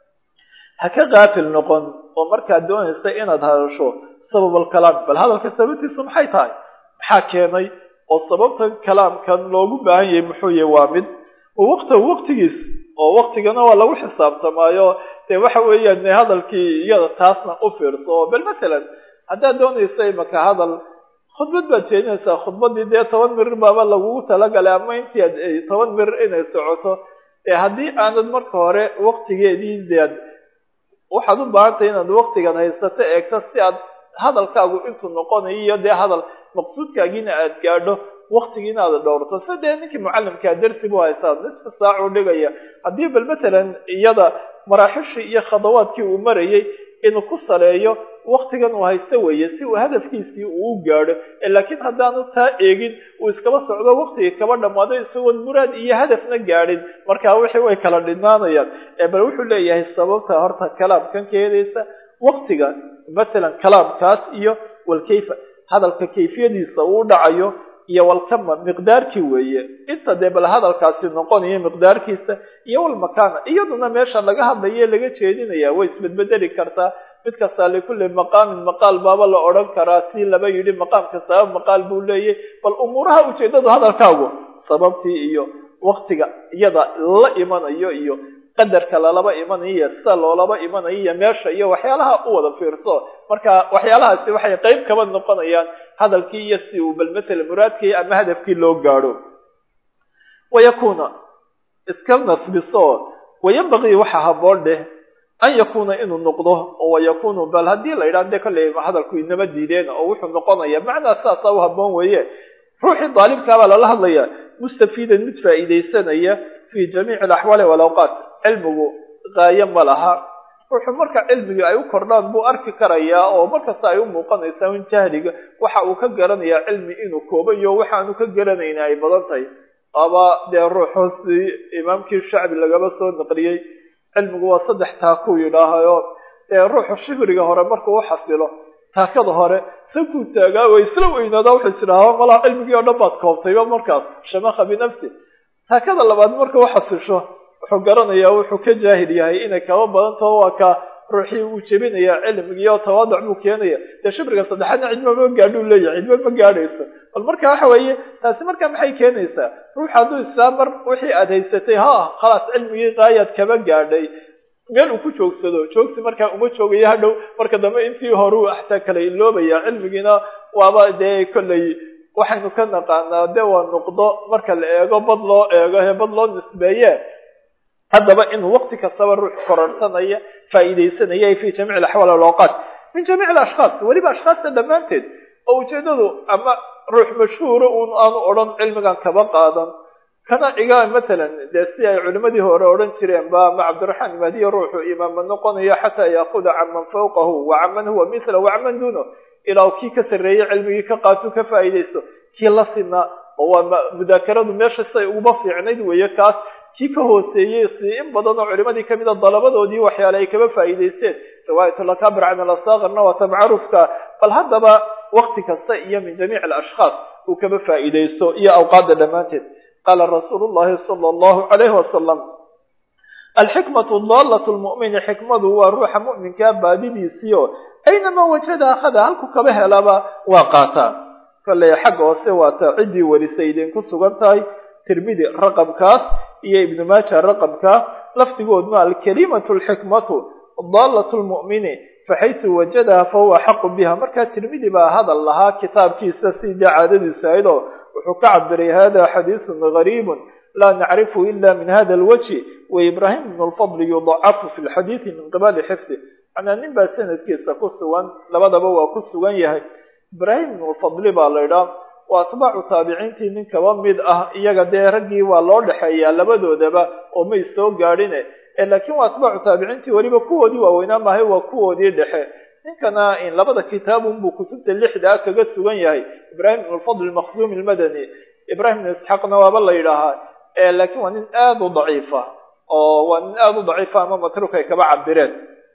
ha ka kaafil noqon oo markaad doonaysa inaad hadasho sabab alkalaam bal hadalka sababtiisu maxay tahay maxaa keenay oo sababta kalaamkan loogu baahan yahay muxuu yahay waa mid waqtahu waqtigiis oo waqtigana waa lagu xisaabtamaayo dee waxa weeyaan hadalkii iyada taasna u fiirso oo bal matalan haddaad doonaysa imaka hadal khudbad baad jeedinaysaa khudbaddii dee toban mirir baaba lagugu talagalay ama intii ad toban mirir inay socoto ee haddii aanad marka hore waqtigeedii dead waxaad u baahantay inaad waqtigan haysato eegto si aad hadalkaagu intuu noqonayo iyo dee hadal maqsuudkaagiina aad gaadho waqtigiina aad dhowrto sida dee ninkii mucallimkaa darsi bu haysaa nisfa saac uu dhigaya haddii bal matalan iyada maraaxishii iyo khadawaadkii uu marayay inuu ku saleeyo waqtigan uu haysto weeye si uu hadafkiisii uu u gaadho laakiin haddaanu taa eegin uu iskaba socdo waqtigii kaba dhammaado isagoon muraad iyo hadafna gaadhin markaa wixii way kala dhinaanayaan bal wuxuu leeyahay sababta horta kalaamkan keenaysa waqtiga matalan kalaamkaas iyo walkayfa hadalka kayfiyadiisa uu dhacayo iyo walkama miqdaarkii weeye inta dee bal hadalkaasi noqonaya miqdaarkiisa iyo walmakaana iyaduna meesha laga hadlaye laga jeedinaya way isbedbedeli kartaa mid kastaa likulli maqaamin maqaal baaba la odhan karaa si laba yidhi maqaamka sabab maqaal buu leeyahy bal umuuraha ujeedadu hadalkaagu sababtii iyo waktiga iyada la imanayo iyo qadarka lalaba imanayo iyo sida loolaba imanayo iyo meesha iyo waxyaalaha u wada fiirso marka waxyaalahaasi waxay qeyb kaba noqonayaan hadalkii iyo si uu bal matala muraadkii ama hadafkii loo gaadho wayakuna iska nasbiso wayambaqii waxa haboon dheh an yakuna inuu noqdo oo wayakunu bal haddii la yidhaha de kolley hadalku inama diideen oo wuxuu noqonaya macnaa saasaa u haboon weeye ruuxii daalibkaabaa lala hadlaya mustafiidan mid faa'iidaysanaya fi jamiici alaxwaali walawqaat cilmigu qaayo ma laha ruuxu marka cilmigii ay u kordhaan buu arki karayaa oo markasta ay u muuqanaysaa in jahliga waxa uu ka garanayaa cilmi inuu koobayo waxaanu ka garanayna ay badan tahay aba dee ruuxu si imaamkii shacbi lagaba soo naqliyey cilmigu waa saddex taakuu yidhaahayo dee ruuxu shifriga hore markuu u xasilo taakada hore sankuu taagaa way isla weynaadaa wuxuu is idhahaa malaha cilmigii oo dhan baad koobtayba markaas shamakha binafsi taakada labaad marka u xasisho wuxuu garanayaa wuxuu ka jaahil yahay inay kaba badan taho waa ka ruuxii uu jebinaya cilmigii oo tawaaduc buu keenaya dee shibriga saddexaadna cidma ma gaadhuu leeyahay cidma ma gaadhayso bal marka waxa weeye taasi marka maxay keenaysaa ruux hadduu israa mar wixii aad haysatay ha khalaas cilmigii qaayaad kaba gaadhay meel uu ku joogsado joogsi markaa uma joogayo hadhow marka dambe intii horeu xataa kala iloobaya cilmigiina waaba dee kolley waxaynu ka naqaanaa de waa nuqdo marka la eego bad loo eego he bad loo nisbeeye haddaba inuu waqti kastaba ruux kororsanaya faa'iidaysanaya fi jamiic alaxwaal alawqaat min jamiic alashkhaas weliba ashkhaasta dhammaanteed oo ujeedadu ama ruux mashhuura uun aanu odhan cilmigan kaba qaadan kana iga matalan dee si ay culimadii hore odhan jireen ba ama cabdiraxmaan imaadiya ruuxu imaama noqonayo xataa yaakuda can man fawqahu wa can man huwa mithla wa can man duuno ilaa kii ka sarreeyey cilmigii ka qaato ka faa'iidaysto kii la sinaa oo waa mudaakaradu meesha siday uguba fiicnayd weeye kaas kii ka hooseeyey si in badan oo culimadii kamid a dalabadoodii waxyaale ay kaba faa'iidaysteen riwaayatulakabir can alasaqirna waata macruufka bal haddaba wakti kasta iyo min jamiic alashkhaas uu kaba faa'iidaysto iyo awqaadda dhammaanteed qaala rasuulu llahi sala allahu calayhi wasalam alxikmatu daalatu lmu'mini xikmadu waa ruuxa mu'minkaa baadidiisiio aynamaa wajada akhada halku kaba helaba waa qaataa kolley xagga hoose waata ciddii warisay idinku sugan tahay tirmidi raqamkaas iyo ibnu maaja raqamka lafdigoodma alkalimatu alxikmatu daalatu lmu'mini faxaysu wajadaha fahuwa axaqu biha markaa tirmidi baa hadal lahaa kitaabkiisa sidii caadadiisu ahayd oo wuxuu ka cabiray hada xadiisun gariibun laa nacrifu ila min hada alwajhi wa ibrahim ibn lfadli yudacafu fi lxadiidi min qibali xifdi macnaa nin baa sanadkiisa ku sugan labadaba waa ku sugan yahay ibrahim ibn lfadli baa la idhaa waa atbaacu taabiciintii nin kaba mid ah iyaga dee raggii waa loo dhexeeyaa labadoodaba oo may soo gaadhine laakiin waa atbaacu taabiciintii weliba kuwoodii waaweynaa maahay waa kuwoodii dhexe ninkana in labada kitaabunbuu kutubta lixdaa kaga sugan yahay ibrahim ibn lfadl maqsumi lmadani ibrahim ibn isxaaqna waaba la yidhaahaa laakiin waa nin aada u daciifa oo waa nin aada u daciifa ama matruuk ay kaba cabireen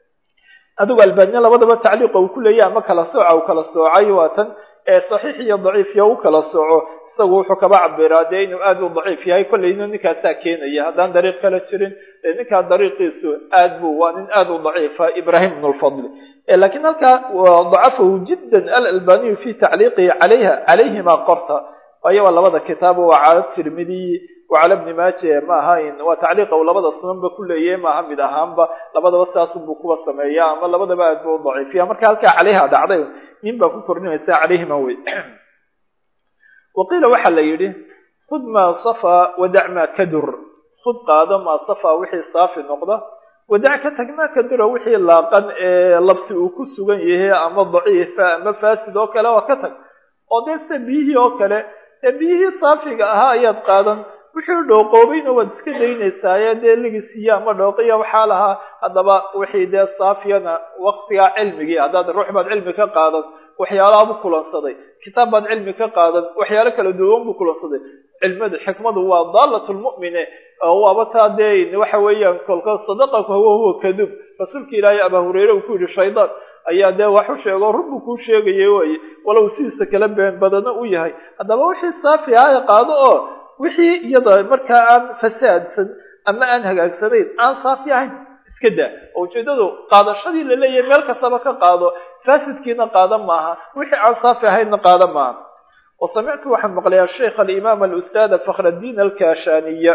adigu albania labadaba tacliiqa uu ku leeyahy ama kala sooca uu kala soocay waa tan saxiix iyo daciif iyo u kala sooco isagu wuxuu kaba cabiraa dee inuu aada u daciif yahay kolleyna ninkaasaa keenaya haddaan dariiq kala jirin ninkaa dariiqiisu aad buu waa nin aada u daciifa ibrahim ibn lfadli lakiin halkaa dacafahu jiddan alalbaniyu fi tacliiqihi alayha calayhima qorta waayo waa labada kitaab waa cala tirmidiy wacala bni maaje ma ahayn waa tacliiqa uu labada sunanba ku leeyahay maaha mid ahaanba labadaba sidaasunbuu kuwa sameeya ama labadaba aad buu u daciifiya marka halkaa calayha dhacday nin baa ku kordhinaysa calayhima wey waqiila waxaa la yidhi khud maa safa wadac maa kadur khud qaado maa safa wixii saafi noqda wadac ka tag maa kadura wixii laaqan ee labsi uu ku sugan yahay ama daciifa ama faasid oo kale waa ka tag oo dee sida biyihii oo kale dee biyihii saafiga ahaa ayaad qaadan wixii dhooqoobayna waad iska daynaysaaye dee ligisiya ama dhooqiya waxaa lahaa haddaba wixii dee saafiyana waktigaa cilmigii haddaad ruux baad cilmi ka qaadan waxyaalaha buu kulansaday kitaab baad cilmi ka qaadan waxyaalo kala duwan buu kulansaday cilmadu xikmadu waa daalat lmu'mine waaba taa dee waxa weeyaan kolka sadaqaka huwa huwa kadub rasuulka ilaahay abaa hureyre uu ku yidhi shaydaan ayaa dee wax u sheego runbuu kuu sheegaya weye walow sidiisa kala been badana u yahay haddaba wixii saafi ah qaado oo wixii iyada markaa aan fasaadsan ama aan hagaagsanayn aan saafi ahayn iska daa oo ujeedadu qaadashadii laleeyahay meel kastaba ka qaado faasidkiina qaada maaha wixii aan saafi ahaynna qaada maaha wasamictu waxaan maqlay asheikh alimaam alustaada fakhraddiin alkashaniya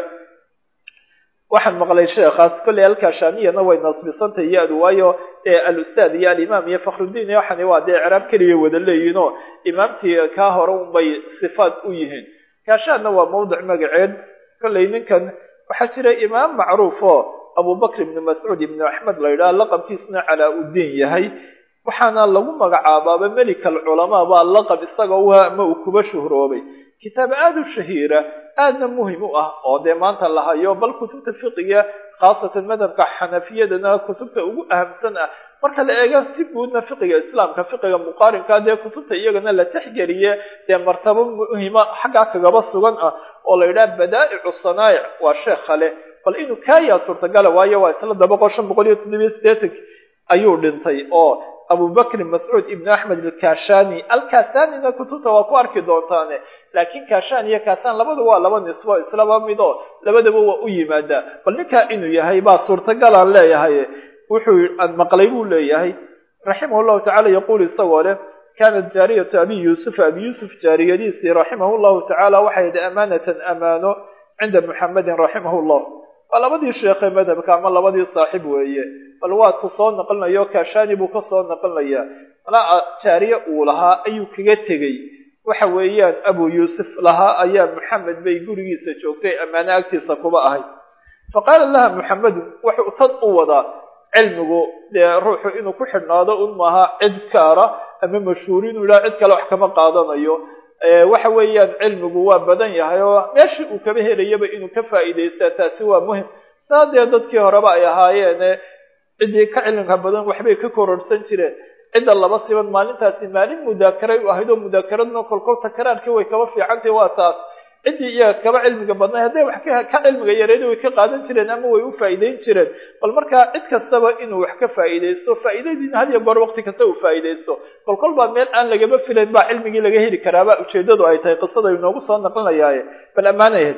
waxaan maqlay sheekhaas kolley alkashaniyana way nasbisantay ya-du waayo alustaad iyo alimaam iyo fakhrudiin iyo waxani waa dee icraab keliya wada leeyihin oo imaamtii kaa hore unbay sifaad u yihiin kashaanna waa mawdic magaceed kolley ninkan waxaa jira imaam macruuf oo abubakr ibni mascuud ibni axmed la yidhaha laqabkiisuna calaa uddiin yahay waxaana lagu magacaabaaba melik alculamaa baa laqab isaga u ama uu kuba shuhroobay kitaab aada u shahiira aadna muhim u ah oo dee maanta la hayo bal kutubta fiqiga khaasatan madhabka xanafiyadana kutubta ugu ahamsan ah marka la eega si guudna fiqiga islaamka fiqiga muqaarinka dee kutubta iyagana la texgeliye dee martabo muhima xaggaa kagaba sugan ah oo la yidhaha badaa'icu sanaa'ic waa sheekha leh bal inuu kaayaa suurtagala waayo waa isla daba boqol shan boqol iyo toddobiyo sideetank ayuu dhintay oo abubakrin mascuud ibn axmed alkashani alkasanina kutubta waa ku arki doontaane laakiin kashan iyo kasan labadu waa laba nisbo islaba mid oo labadaba waa u yimaadaa bal ninkaa inuu yahay baa suurtagalaan leeyahay wuxuu aan maqlay buu leeyahay raximah llahu tacala yaquul isagoo leh kanat jaariyatu abi yuusuf abi yuusuf jaariyadiisii raximah llahu tacaala waxay yidhi amaanatan amaano cinda muxamedin raximah llah waa labadii sheekhe madhabka ama labadii saaxib weeye bal waa ku soo naqlinayo kashani buu ka soo naqlinayaa malaa jaariye uu lahaa ayuu kaga tegey waxa weeyaan abu yuusuf lahaa ayaa maxamed bay gurigiisa joogtay ammaano agtiisa kuba ahay fa qaala laha maxamedun wuxuu tad u wadaa cilmigu dee ruuxu inuu ku xidhnaado un maaha cid kaara ama mashhuur inuu yidhaha cid kale wax kama qaadanayo waxa weeyaan cilmigu waa badan yahay oo meeshii uu kaba helayaba inuu ka faa'iidaystaa taasi waa muhim saa dee dadkii horeba ay ahaayeene ciddii ka cilmiga badan waxbay ka kororsan jireen cidda laba siban maalintaasi maalin mudaakaray u ahayd oo mudaakaradna kolkol takaraarkii way kaba fiicantay waa taas ciddii iyaga kaba cilmiga badnay hadday wax ka cilmiga yareeda way ka qaadan jireen ama way u faa'iideyn jireen bal markaa cid kastaba inuu wax ka faa'iidaysto faa'iidadiina had iyo goor waqti kasta uu faa'iidaysto kolkol baa meel aan lagaba filayn baa cilmigii laga heli karaaba ujeedadu ay tahay qisada inoogu soo naqlinayaaye bal ammaanayahed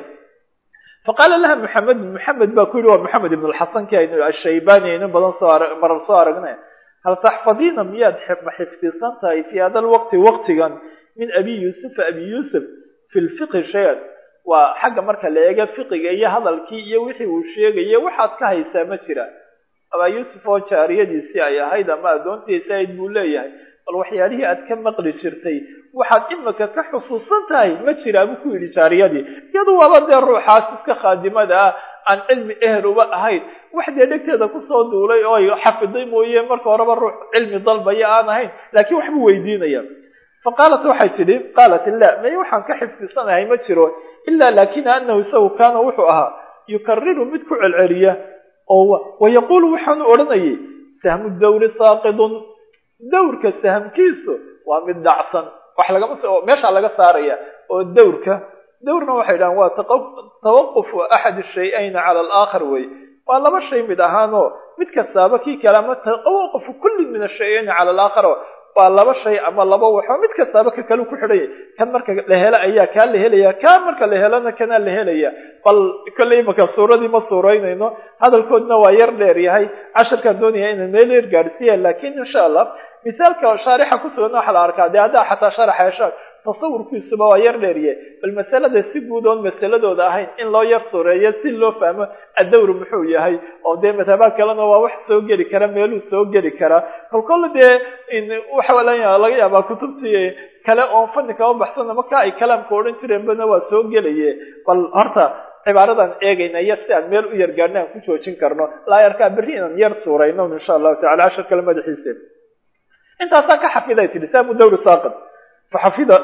faqaala laha maxamed maxamed baa ku yidhi waa maxamed ibn lxasan ki aynu ashaybani aynu badan soo marar soo aragnay hal taxfadiina miyaad ma xifdisan tahay fii hada lwaqti waqtigan min abi yuusufa abi yuusuf fi lfiqhi shay-an waa xagga marka la eega fiqiga iyo hadalkii iyo wixii uu sheegaya waxaad ka haysaa ma jira abaa yuusuf oo jaariyadiisii ay ahayd ama addoontiisa ayd buu leeyahay bal waxyaalihii aad ka maqli jirtay waxaad imika ka xusuusan tahay ma jiraa buu ku yidhi jaariyadii iyadu waaba dee ruuxaas iska khaadimada ah aan cilmi ehel uba ahayn wax dee dhegteeda kusoo duulay oo ay xafiday mooye marka horeba ruux cilmi dalbaya aan ahayn laakiin waxbuu weydiinaya fa qaalat waxay tidhi qaalat la may waxaan ka xifdisanahay ma jiro ilaa laakina anahu isagu kaana wuxuu ahaa yukariru mid ku celceliya oo wayaquulu waxaanu odhanayay sahmu dawri saaqidun dawrka sahamkiisu waa mid dhacsan wax lagama meeshaa laga saaraya oo dawrka dawrna waxay dhahaan waa tawaqufu axad shay-ayni cala alaakhar wey waa laba shay mid ahaanoo mid kastaaba kii kale ama tawaqufu kulli min ashay-ayni cala alaakhar waa laba shay ama laba waxoo mid kastaaba ka kale ku xidhanya kan marka la helo ayaa kaa la helaya kaa marka la helona kanaa la helaya bal kolley imaka suuradii ma suuraynayno hadalkoodna waa yar dheer yahay casharkaan doonaya inaan meel yar gaadhsiiya laakiin insha allah misaalka shaarixa kusugan waxaa la arkaa dee haddaa xataa sharaxa heshaan tasawurkiisuba waa yar dheeriye bal masalada si guud oon masaladooda ahayn in loo yar sureeyo si loo fahmo addawr muxuu yahay oo dee madhabaa kalena waa wax soo geli kara meeluu soo geli karaa kolkolla dee waxa laga yaabaa kutubtii kale oon fani kaba baxsana marka ay kalaamka odhan jireenbana waa soo gelaye bal horta cibaaradan eegayna iyo si aan meel u yar gaadhna aan ku joojin karno laa yarkaa berri inaan yar suurayno insha allahu tacala cashar kale madaxiisa intaasaan ka xafiday tidhi saamu dawri saaqid faxafida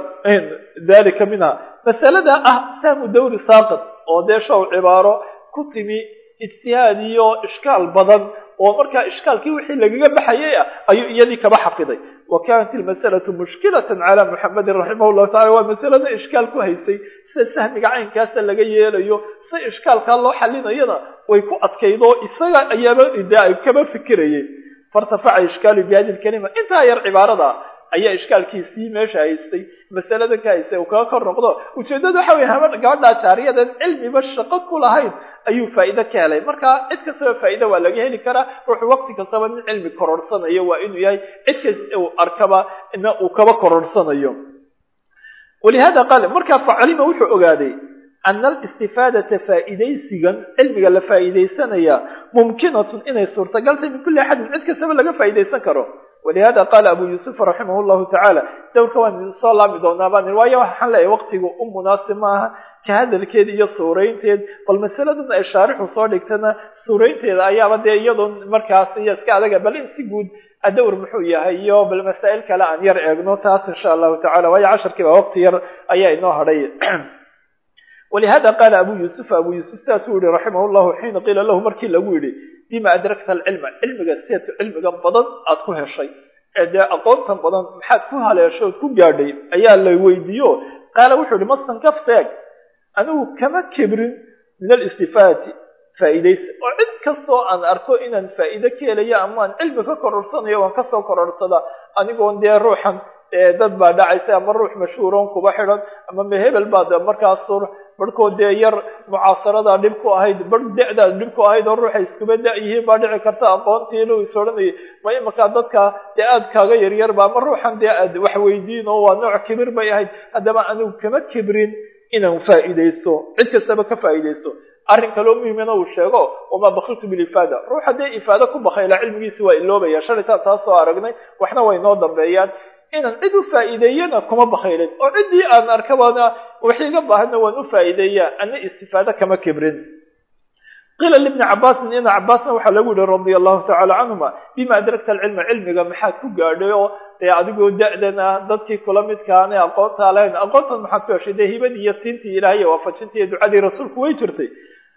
dalika minha masalada ah saamu dawri saaqid oo dee show cibaaro ku timi ijtihaad iyo ishkaal badan oo markaa ishkaalkii wixii lagaga baxayay ah ayuu iyadii kaba xafiday wa kanat ilmasalatu mushkilatan cala muxamedin raximah llahu tacala waa masalada ishkaal ku haysay sida sahmiga caynkaasa laga yeelayo si ishkaalkaa loo xalinayana way ku adkayd oo isaga ayaaba de ay kaba fikirayeen fairtafaca ishkaalu bihadi lkalima intaa yar cibaarada ayaa ishkaalkiisii meesha haystay masalada ka haystay uu kaga kor noqdo ujeeddadu waxa weye haba gabadhaa jaariyadan cilmiba shaqo ku lahayn ayuu faa'iide ka helay marka cid kastaba faa'iida waa laga heli karaa ruuxu waqti kastaba nin cilmi kororhsanayo waa inuu yahay cid kasta uu arkaba ina uu kaba kororhsanayo walihada qaal markaa facalima wuxuu ogaaday ana alistifaadata faa'iidaysigan cilmiga la faa'iidaysanaya mumkinatun inay suurtagal tahay min kulli axadin cid kastaba laga faa'iidaysan karo walihada qaala abu yuusuf raximah llahu tacaala dowrka waan soo laabi doonaa baan waayo waxaan leeyahay waqtigu u munaasib maaha ka hadalkeed iyo suuraynteed bal masaladan ay shaarixu soo dhigtana suuraynteeda ayaaba dee iyadoo markaas iyo iska adaga bal in si guud adowr muxuu yahay iyo bal masaa'il kale aan yar eegno taas insha allahu tacala waayo casharkiiba waqti yar ayaa inoo hadhay walihada qaala abu yuusuf abu yuusuf sidaasuu yihi raximah llahu xiina qiila lahu markii lagu yidhi bima adrakta alcilma cilmiga sideedka cilmiga badan aada ku heshay ee dee aqoontan badan maxaad ku haleeshay ood ku gaadhay ayaa la weydiiyo qaala wuxuu yihi masan kafteeg anigu kama kibrin min alistifaadati faa'iidaysa oo cid kastoo aan arko inaan faa'iide ka helayo ama aan cilmi ka kororsanayo waan kasoo kororsadaa anigoon dee ruuxan dad baa dhacaysa ama ruux mashhuuron kuba xidhan ama mehebel baad markaas barhkood dee yar mucaasaradaa dhib ku ahayd bar da-daad dhib ku ahayd oo ruuxa iskuba da-yihiin baa dhici karta aqoontiina is odhanayay ma imankaa dadka dee aad kaaga yaryarba ama ruuxan dee aad wax weydiin oo waa nooc kibir bay ahayd haddaba anigu kama kibrin inaan faa'iidaysto cid kastaba ka faa'iidaysto arrin kaloo muhimana uu sheego wamaa bakiltu bilifaada ruux haddee ifaado ku bakayla cilmigiisi waa iloobaya shalitaan taas soo aragnay waxna way noo dambeeyaan inaan cid u faa'iideeyana kuma bakaylin oo ciddii aan arkabana wax iga baahana waan u faa'iideeyaa ana istifaado kama kibrin qiila libni cabaasin ina cabaasna waxaa lagu yihi radia allahu tacala canhuma bima adrakta alcilma cilmiga maxaad ku gaadhay oo dee adigoo da-dana dadkii kula midkaana aqoontaa lahayn aqoontan maxaad ku heshay dee hibadii iyo siintii ilaahay iyo waafajintii iyo ducadii rasuulku way jirtay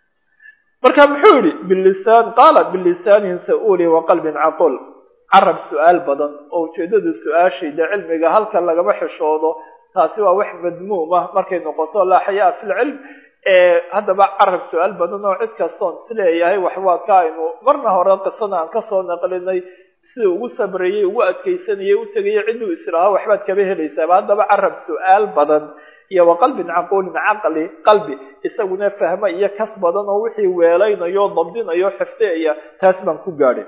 marka muxuu yihi bilisaan qaala bilisaanin sa-uuli wa qalbin caqul carab su-aal badan oo ujeedada su-aashayda cilmiga halka lagama xishoodo taasi waa wax madmuum ah markay noqoto laa xayaa fi lcilm haddaba carab su-aal badan oo cid kastoon isleeyahay wax waa ka aynu marna hore qisada aan kasoo naqlinay sida ugu sabrayey ugu adkaysanayay u tegayay cidduu islaaha waxbaad kaba helaysaaba haddaba carab su-aal badan iyo wa qalbin caquulin caqli qalbi isaguna fahmo iyo kas badan oo wixii weelaynayo dabdinayo xifdeaya taas baan ku gaadhay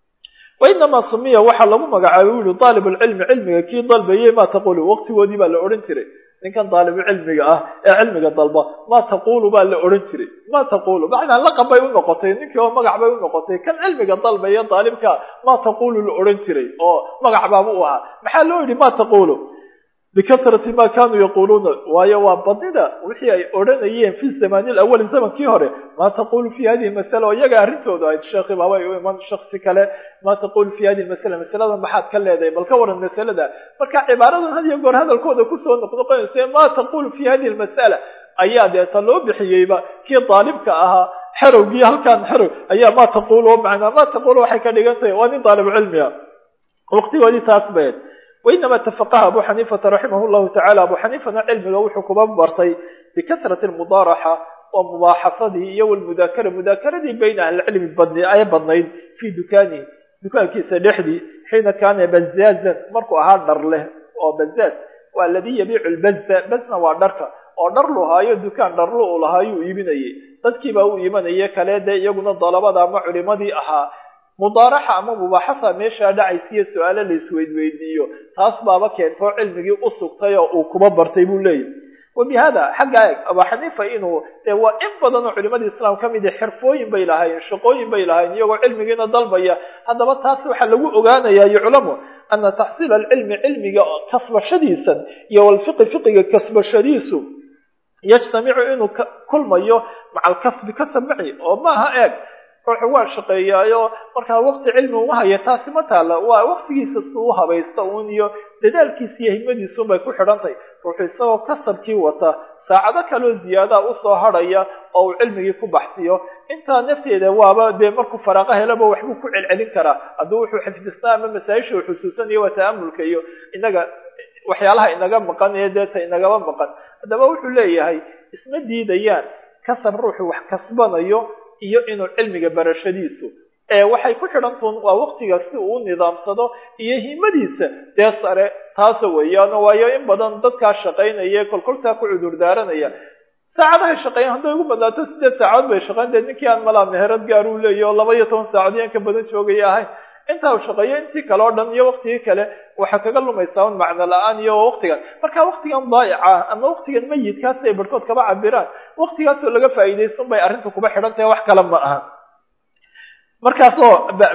wainamaa sumiya waxaa lagu magacaabay u yihi daalib lcilmi cilmiga kii dalbayey maa taqulu waqtigoodii baa la odhan jiray ninkan daalibucilmiga ah ee cilmiga dalba maa taqulu baa la odhan jiray maa taqulu macnaa laqab bay u noqotay ninkii oo magac bay u noqotay kan cilmiga dalbaya daalibka maa taqulu la odhan jiray oo magac baaba u ahaa maxaa loo yidhi maa taqulu bikasrati ma kanuu yaquuluuna waayo waa badnida wixii ay odhanayeen fi zamani lawali zamankii hore maa taqulu fi hadihi masala oo iyaga arrintooda ahayd sheekhi baabay u iman shaksi kale maa taqulu fi hadihi masala masaladan maxaad ka leedahay bal ka waran masalada marka cibaaradan had iyo goor hadalkooda kusoo noqnoqonaysa maa taqulu fi hadihi lmasala ayaa deeta loo bixiyeyba kii daalibka ahaa xerowgii halkaan xerow ayaa maa taqulu macnaa maa taqulu waxay ka dhigan tahay waa nin daalibu cilmiga waqtigoodii taas bayd wainama tafaqaha abu xaniifata raximah llahu tacala abu xaniifana cilmiga wuxuu kuba bartay bikasrati lmudaaraxa waa mubaaxasadii iyo walmudaakara mudaakaradii bayna ahlicilmi badn ay badnayd fii dukaanihi dukaankiisa dhexdii xiina kaana bazaazan markuu ahaa dhar leh oo bazaaz waa aladii yabiicu lbaza bazna waa dharka oo dhar lu haayo dukaan dharlu u lahaayuu iibinayay dadkiibaa u iimanaya kale dee iyaguna dalabada ama culimadii ahaa mudaaraxa ama mubaaxasa meeshaa dhacaysiiyo su-aalo la isweydweydiiyo taas baaba keentoo cilmigii u sugtay oo uu kuba bartay buu leeyahy wa bi hada xaggaa eeg abaa xaniifa inuu dee waa in badan oo culimadii islaam ka mid i xirfooyin bay lahaayeen shaqooyin bay lahaayeen iyagoo cilmigiina dalbaya haddaba taas waxaa lagu ogaanayaa yuclamu ana taxsiila alcilmi cilmiga kasbashadiisan iyo walfiqi fiqiga kasbashadiisu yajtamicu inuu kulmayo maca alkasbi kasab maci oo maaha eeg ruuxu waa shaqeeyaayo markaa waqti cilmi uma haya taasi ma taalla waa waqtigiisa si u habaysta uun iyo dadaalkiisa iyo himadiisuun bay ku xidhantahy ruuxu isagoo kasabkii wata saacado kaloo ziyaadaa usoo hadhaya oo uu cilmigii ku baxsiyo intaa nafteeda waaba dee markuu faraaqo helaba waxbuu ku celcelin karaa hadduu wuxuu xifdisnaa ama masaa-isha uu xusuusanayo waa ta'amulka iyo inaga waxyaalaha inaga maqan ee deeta inagaba maqan haddaba wuxuu leeyahay isma diidayaan kasab ruuxu wax kasbanayo iyo inuu cilmiga barashadiisu waxay ku xidhantuun waa waktiga si uu u nidaamsado iyo himadiisa dee sare taasa weeyaano waayo in badan dadkaa shaqaynaya kolkoltaa ku cudur daaranaya saacadahay shaqeeyan hadday ugu badnaato sideed saacadood bay shaqeyn dee ninkii aan malaa meherad gaar uu leeyahy oo laba iyo toban saacadood yan ka badan joogaya ahayn intaa uu shaqeeyo intii kale o dhan iyo waktigii kale waxaa kaga lumaysaa un macno la-aan iyo waktigan marka waktigan daa'ica ama waktigan mayidkaas ay barhkood kaba cabiraan waktigaasoo laga faa'iidaysan bay arrinta kuba xidhan tahay wax kale ma aha markaasoo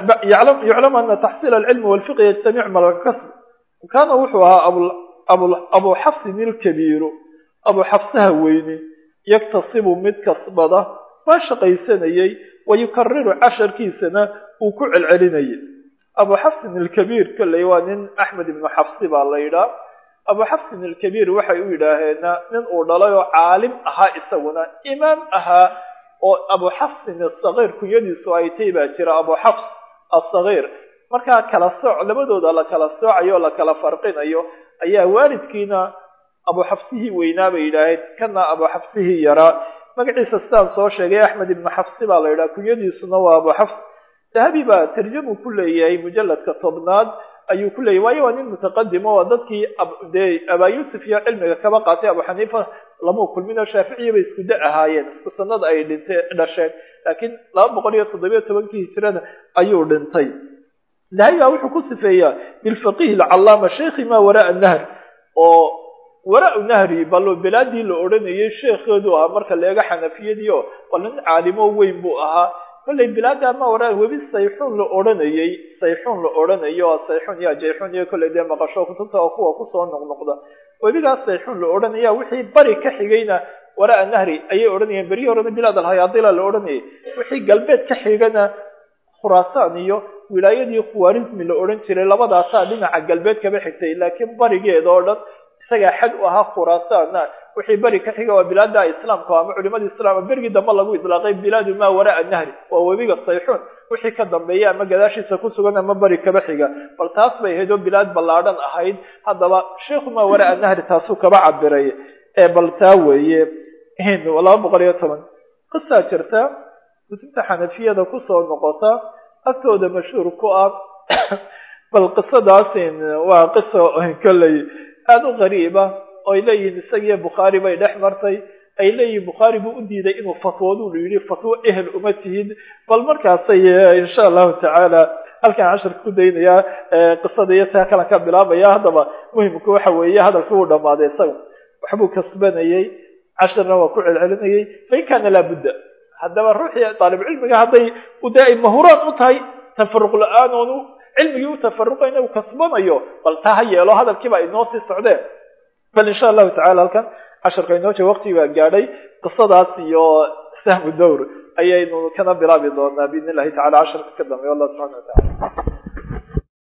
yuclamu ana taxsiil alcilmi walfiqhi yajtamic malkasb kaana wuxuu ahaa abu xafsin ilkabiiru abu xafsaha weyni yaktasibu mid kasbada waa shaqaysanayey wayukariru casharkiisana uu ku celcelinayay abu xafsin ilkabiir kolley waa nin axmed ibnu xafsi baa la yidhaah abu xafsin ilkabiir waxay u yidhaaheena nin uu dhalay oo caalim ahaa isaguna imaam ahaa oo abu xafsin asagiir kunyadiisu ay tay baa jira abu xafs asagiir markaa kala sooc labadooda la kala soocayo o la kala farqinayo ayaa waalidkiina abu xafsihii weynaa bay yidhaaheen kana abu xafsihii yaraa magaciisa sidaan soo sheegay axmed ibnu xafsi baa la yidhaha kunyadiisuna waa abu xafs dahabi baa tarjamu ku leeyahay mujalladka tobnaad ayuu ku leeyahy waayo waa nin mutaqadim oo dadkii dee abaa yuusuf iyo cilmiga kaba qaatay abu xaniifa lamau kulminoo shaaficiya bay isku da ahaayeen isku sanada ay dhintay dhasheen laakiin laba boqol iyo toddobiyo tobankii hijrada ayuu dhintay dahabi baa wuxuu ku sifeeyaa bilfaqihi alcallaama sheikhi maa waraa nahr oo waraa nahri bal bilaadii la odhanayay sheekheedu ahaa marka leega xanafiyadii oo bal nin caalimo weyn buu ahaa kollay bilaada ma waraa webi sayxuun la odhanayay sayxuun la odhanayo oo sayxuun iyo jayxuun iyo kollay dee maqasho kutubta oo kuwa kusoo noqnoqda webigaas sayxuun la odhanaya wixii bari ka xigayna waraa nahri ayay odhanayeen berihii horena bilaad alhayaadila la odhanayay wixii galbeed ka xigana khuraasaan iyo wilaayadii khuwarizmi la odhan jiray labadaasaa dhinaca galbeed kaba xigtay laakiin barigeeda oo dhan isagaa xad u ahaa khuraasaana wixii beri ka xiga waa bilaada islaamka ama culimada islaam berigii dambe lagu idlaaqay bilaadu maa waraa nahri waa webiga sayxuun wixii ka dambeeya ama gadaashiisa ku sugan ama beri kaba xiga bal taas bay ahayd oo bilaad ballaadhan ahayd haddaba sheikhu maa waraa nahri taasuu kaba cabiray ee bal taa weeye laba boqol iyo toban qisaa jirta kutubta xanafiyada kusoo noqota agtooda mashhuur ku ah bal qisadaasin waa qiso kolley aada u qariiba oo ay leeyihiin isagiyo bukhaari bay dhex martay ay leeyihiin bukhaari buu u diiday inuu fatwoodu lu yidhi fatwo ehel uma tihid bal markaasay insha allahu tacaala halkaan casharka ku daynayaa qisada iyo taa kalan ka bilaabaya haddaba muhimku waxa weeye hadalkii uu dhammaaday isaga waxbuu kasbanayey casharna waa ku celcelinayay fain kaana laabudda haddaba ruuxii daalibcilmiga hadday de ay mahuraan u tahay tafaruq la-aan oonu cilmigii u tafaruqayna uu kasbanayo bal taa ha yeelo hadalkiiba inoo sii socdeen bal insha allahu tacala halkan casharka inoo jee waqtigi baa gaadhay qisadaas iyo sahmu dowr ayaynu kana bilaabi doonaa biidn illahi tacala casharka ka dambeya allah subxana wa tacala